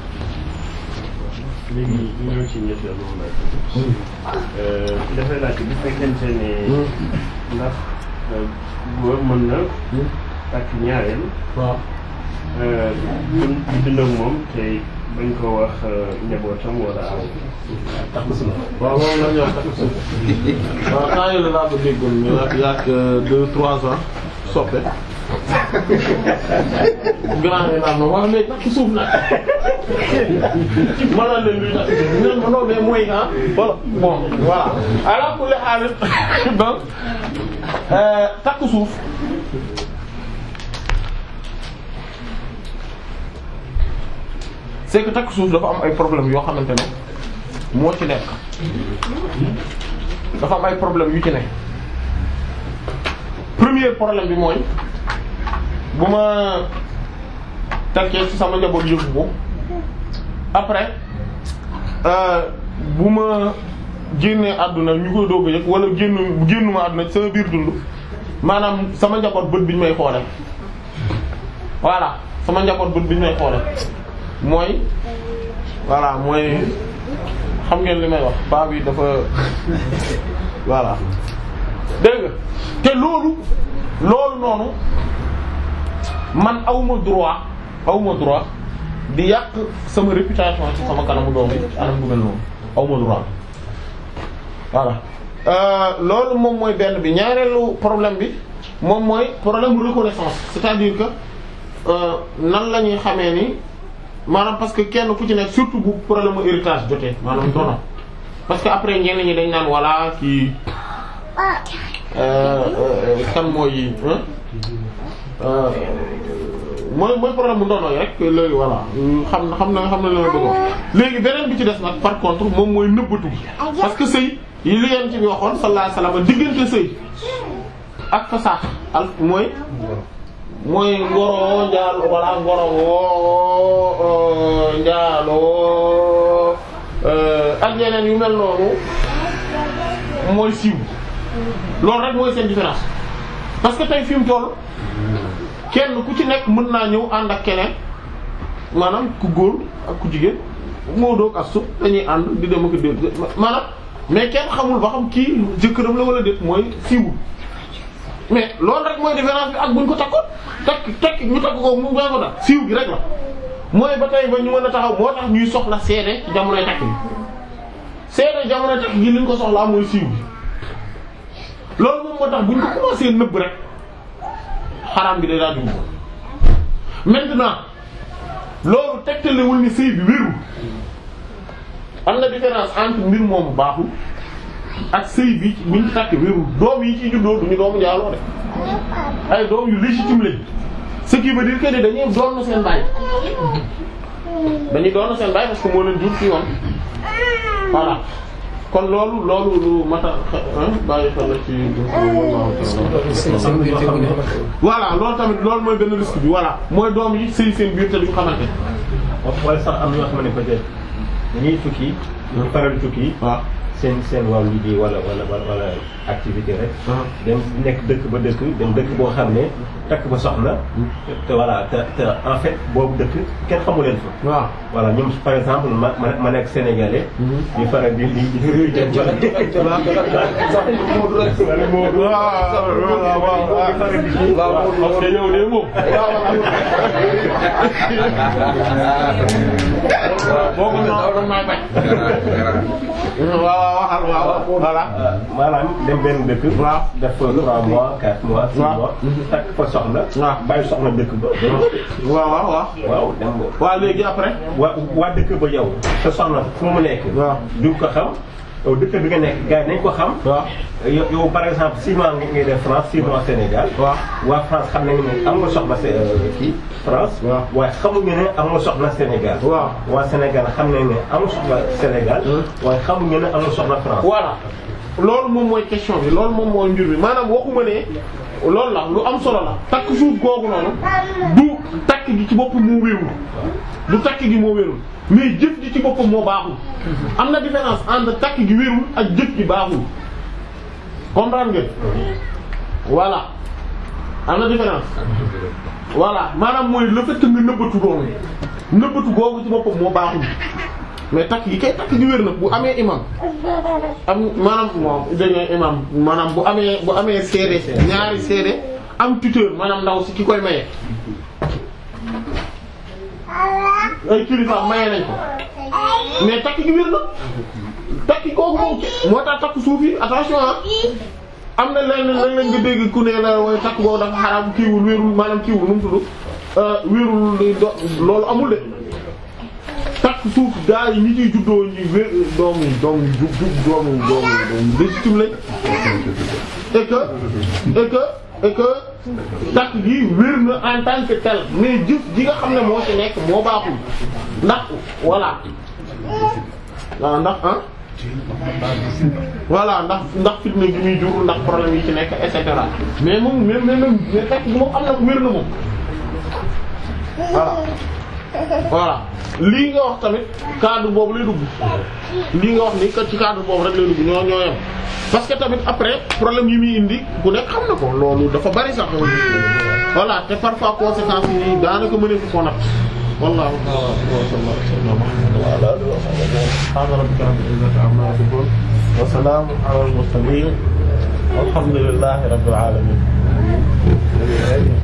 léegi ñu ñëw ci ñetteelu laaj dafay laaj bu fekkente ne ndax góor mën na takk ñaareel waaw dun di dund ak moom te bañ ko wax njabootam wala aw takk suuf waaw moom la ñuy wax takk suuf waaw temps yii la laa ko déggoon mais nag yàgg deux trois ans soppe grand yi naan ma wax léegi takk suuf nag ma naan leen luy takk suuf ñu ne ma non mais mooy ah voilà bon voilà ala kulli haal donc takk suuf c'est que takk suuf dafa am ay problèmes yoo xamante ne moo ci nekk dafa am ay problèmes yu ci nekk premier problème bi mooy bu ma takkee ci sama njaboot yëgu ko après bu ma génnee àdduna ñu koy doog a yëg wala génn génnuma àdduna ci sama biir dund maanaam sama njaboot bët bi ñu may xoole voilà sama njaboot bët bi ñu may xoole mooy voilà mooy xam ngeen li may wax baa bi dafa voilà dégg nga te loolu loolu noonu man awma droit awma droit di yàq sama réputation ci sama kanamu doom yi ci anam bu mel noonu awma droit voilà loolu moom mooy benn bi ñaareelu problème bi moom mooy problème reconnaissance c'est-à-dire que nan la ñuy xamee ni maanaam parce que kenn ku ci nekk surtout bu problème mu héritage jotee maanaam dono parce que après ñenn ñi dañ naan voilà kii kan mooy mooy mooy problème mu ndono yi rek léegi voilà xam na xam na xam na la bëgg léegi beneen bi ci des nag par contre moom mooy nëbbatu gi parce que sëy yi li yeen ci bi waxoon sallallahu alayhi wasallam diggante sëy ak fasaax al mooy mooy ngoro njaal walla ngoro woo njaaloo ak yeneen yu mel noonu mooy siiw loolu rek mooy seen différence parce que tey fi mu toll kenn ku ci nekk mën naa ñëw ànd ak keneen maanaam ku góor ak ku jigéen moo doog astu dañuy ànd di dem ak dé maanaam mais kenn xamul ba xam kii jëkkëram la wala déet mooy siiwul mais loolu rek mooy différence bi ak buñ ko takkoon takk takk ñu takk ko mu baa ko daal siiw gi rek la mooy ba tey ba ñu mën a taxaw moo tax ñuy soxla seede ci jamonoy takk bi seede jamonoy takk gi li ñu ko soxlaa mooy siiw gi loolu moom moo tax buñ ko commencé nëbb rek xaraam bi day daal dugg maintenant loolu tegtalewul ni sëy bi wérul am na différence entre mbir moomu baaxul ak sëy bi buñ ci takk wérul doom yi ci juddoo duñu doomu njaaloo de ay doom yu légitime lañ ce qui veut dire que ne dañuy doon seen baay dañuy doon seen baay parce que moo leen jur ci yoon voilà kon loolu loolu lu mata bàyyi xel la ci voilà loolu tamit loolu mooy benn risque bi voilà mooy doom yi sëy seen biir te duñu xamante wala sax am na ñoo xam ne peut-être dañuy tukki ñu faral tukki waaw seen seen wàllu liggéey wala wala wala activité rek dem nekk dëkk ba dëkk dem dëkk boo xam ne takk ba soxna te voilà te te en fait boobu dëkk kenn xamu leen fa waaw voilà ñoom par exemple ma ma ma nekk sénégalais ñu faral di di di di dem wala waaw waaw waaw parce que yow de moom boo ko ñëw da may bañ waaw waaw waaw voilà maanaam dem benn dëkk waaw def fa trois mois quatre mois six waaw mois takk fa soxna waaw bàyyi soxna dëkk ba waaw waaw waaw waaw dem waaw léegi après waa waa dëkk ba yow sa soxna fu mu nekk waaw du ko xam yow dëkk bi nga nekk gars yi nañ ko xam waaw yow yow par exemple six mois nga ngay def France six mois Sénégal waaw waa France xam nañu ne am nga soxna Sé- kii France waaw waaye xamuñu ne am nga soxna Sénégal waaw waa Sénégal xam nañu ne am nga soxna Sénégal waaye xamuñu ne am nga soxna France voilà loolu moom mooy question bi loolu moom mooy mbir bi maanaam waxuma ne loolu la lu am solo la takk suuf googu noonu du takk gi ci boppam moo wérul du takk gi moo wérul mais jëf gi ci boppam moo baaxul am na différence entre takk gi wérul ak jëf gi baaxul comprendre ngeen voilà am na différence voilà maanaam mooy le fait que nga nëbbatu doom nëbbatu googu ci boppam moo baaxul mais takk gi kay takk gi wér na bu amee imam am maanaam moom dañoo imam maanaam bu amee bu amee seede ñaari seede am tuteur maanaam ndaw si ki koy maye ay kilifa maye nañ ko mais takk gi wér na takk googu moom moo tax takk suuf yi attention ah am na lenn lan lañ nga dégg ku ne la way takk googu dafa xaraam kiiwul wérul maanaam kiiwul nu mu tudd wérul do loolu amul de takk suuf gaa yi ñi ciy juddoo ñi wér doom yi doom yi jub jub doomu doomu doomu légitime lañ et que et que et que takk gi wér na en tant que tel mais jëf ji nga xam ne moo ci nekk moo baaxul ndax voilà waaw ndax ah voilà ndax ndax fitna gi muy jur ndax problème yi ci nekk et cetera mais moom mais mais mais takk gi moom am na wér na moom voilà voilà lii nga wax tamit cadre boobu lay dugg lii nga wax ni que ci cadre boobu rek lay dugg ñoo ñoo yem parce que tamit après problème yi muy indi ku nekk xam na ko loolu dafa bari sax voilà te parfois conséquences yi daanaka mënee fu ko nag wallahu ta'ala wa sallallahu wa ala alihi wa sahbihi subhana rabbika rabbil izzati amma yasifun wa salamun ala al mursalin walhamdulillahi rabbil alamin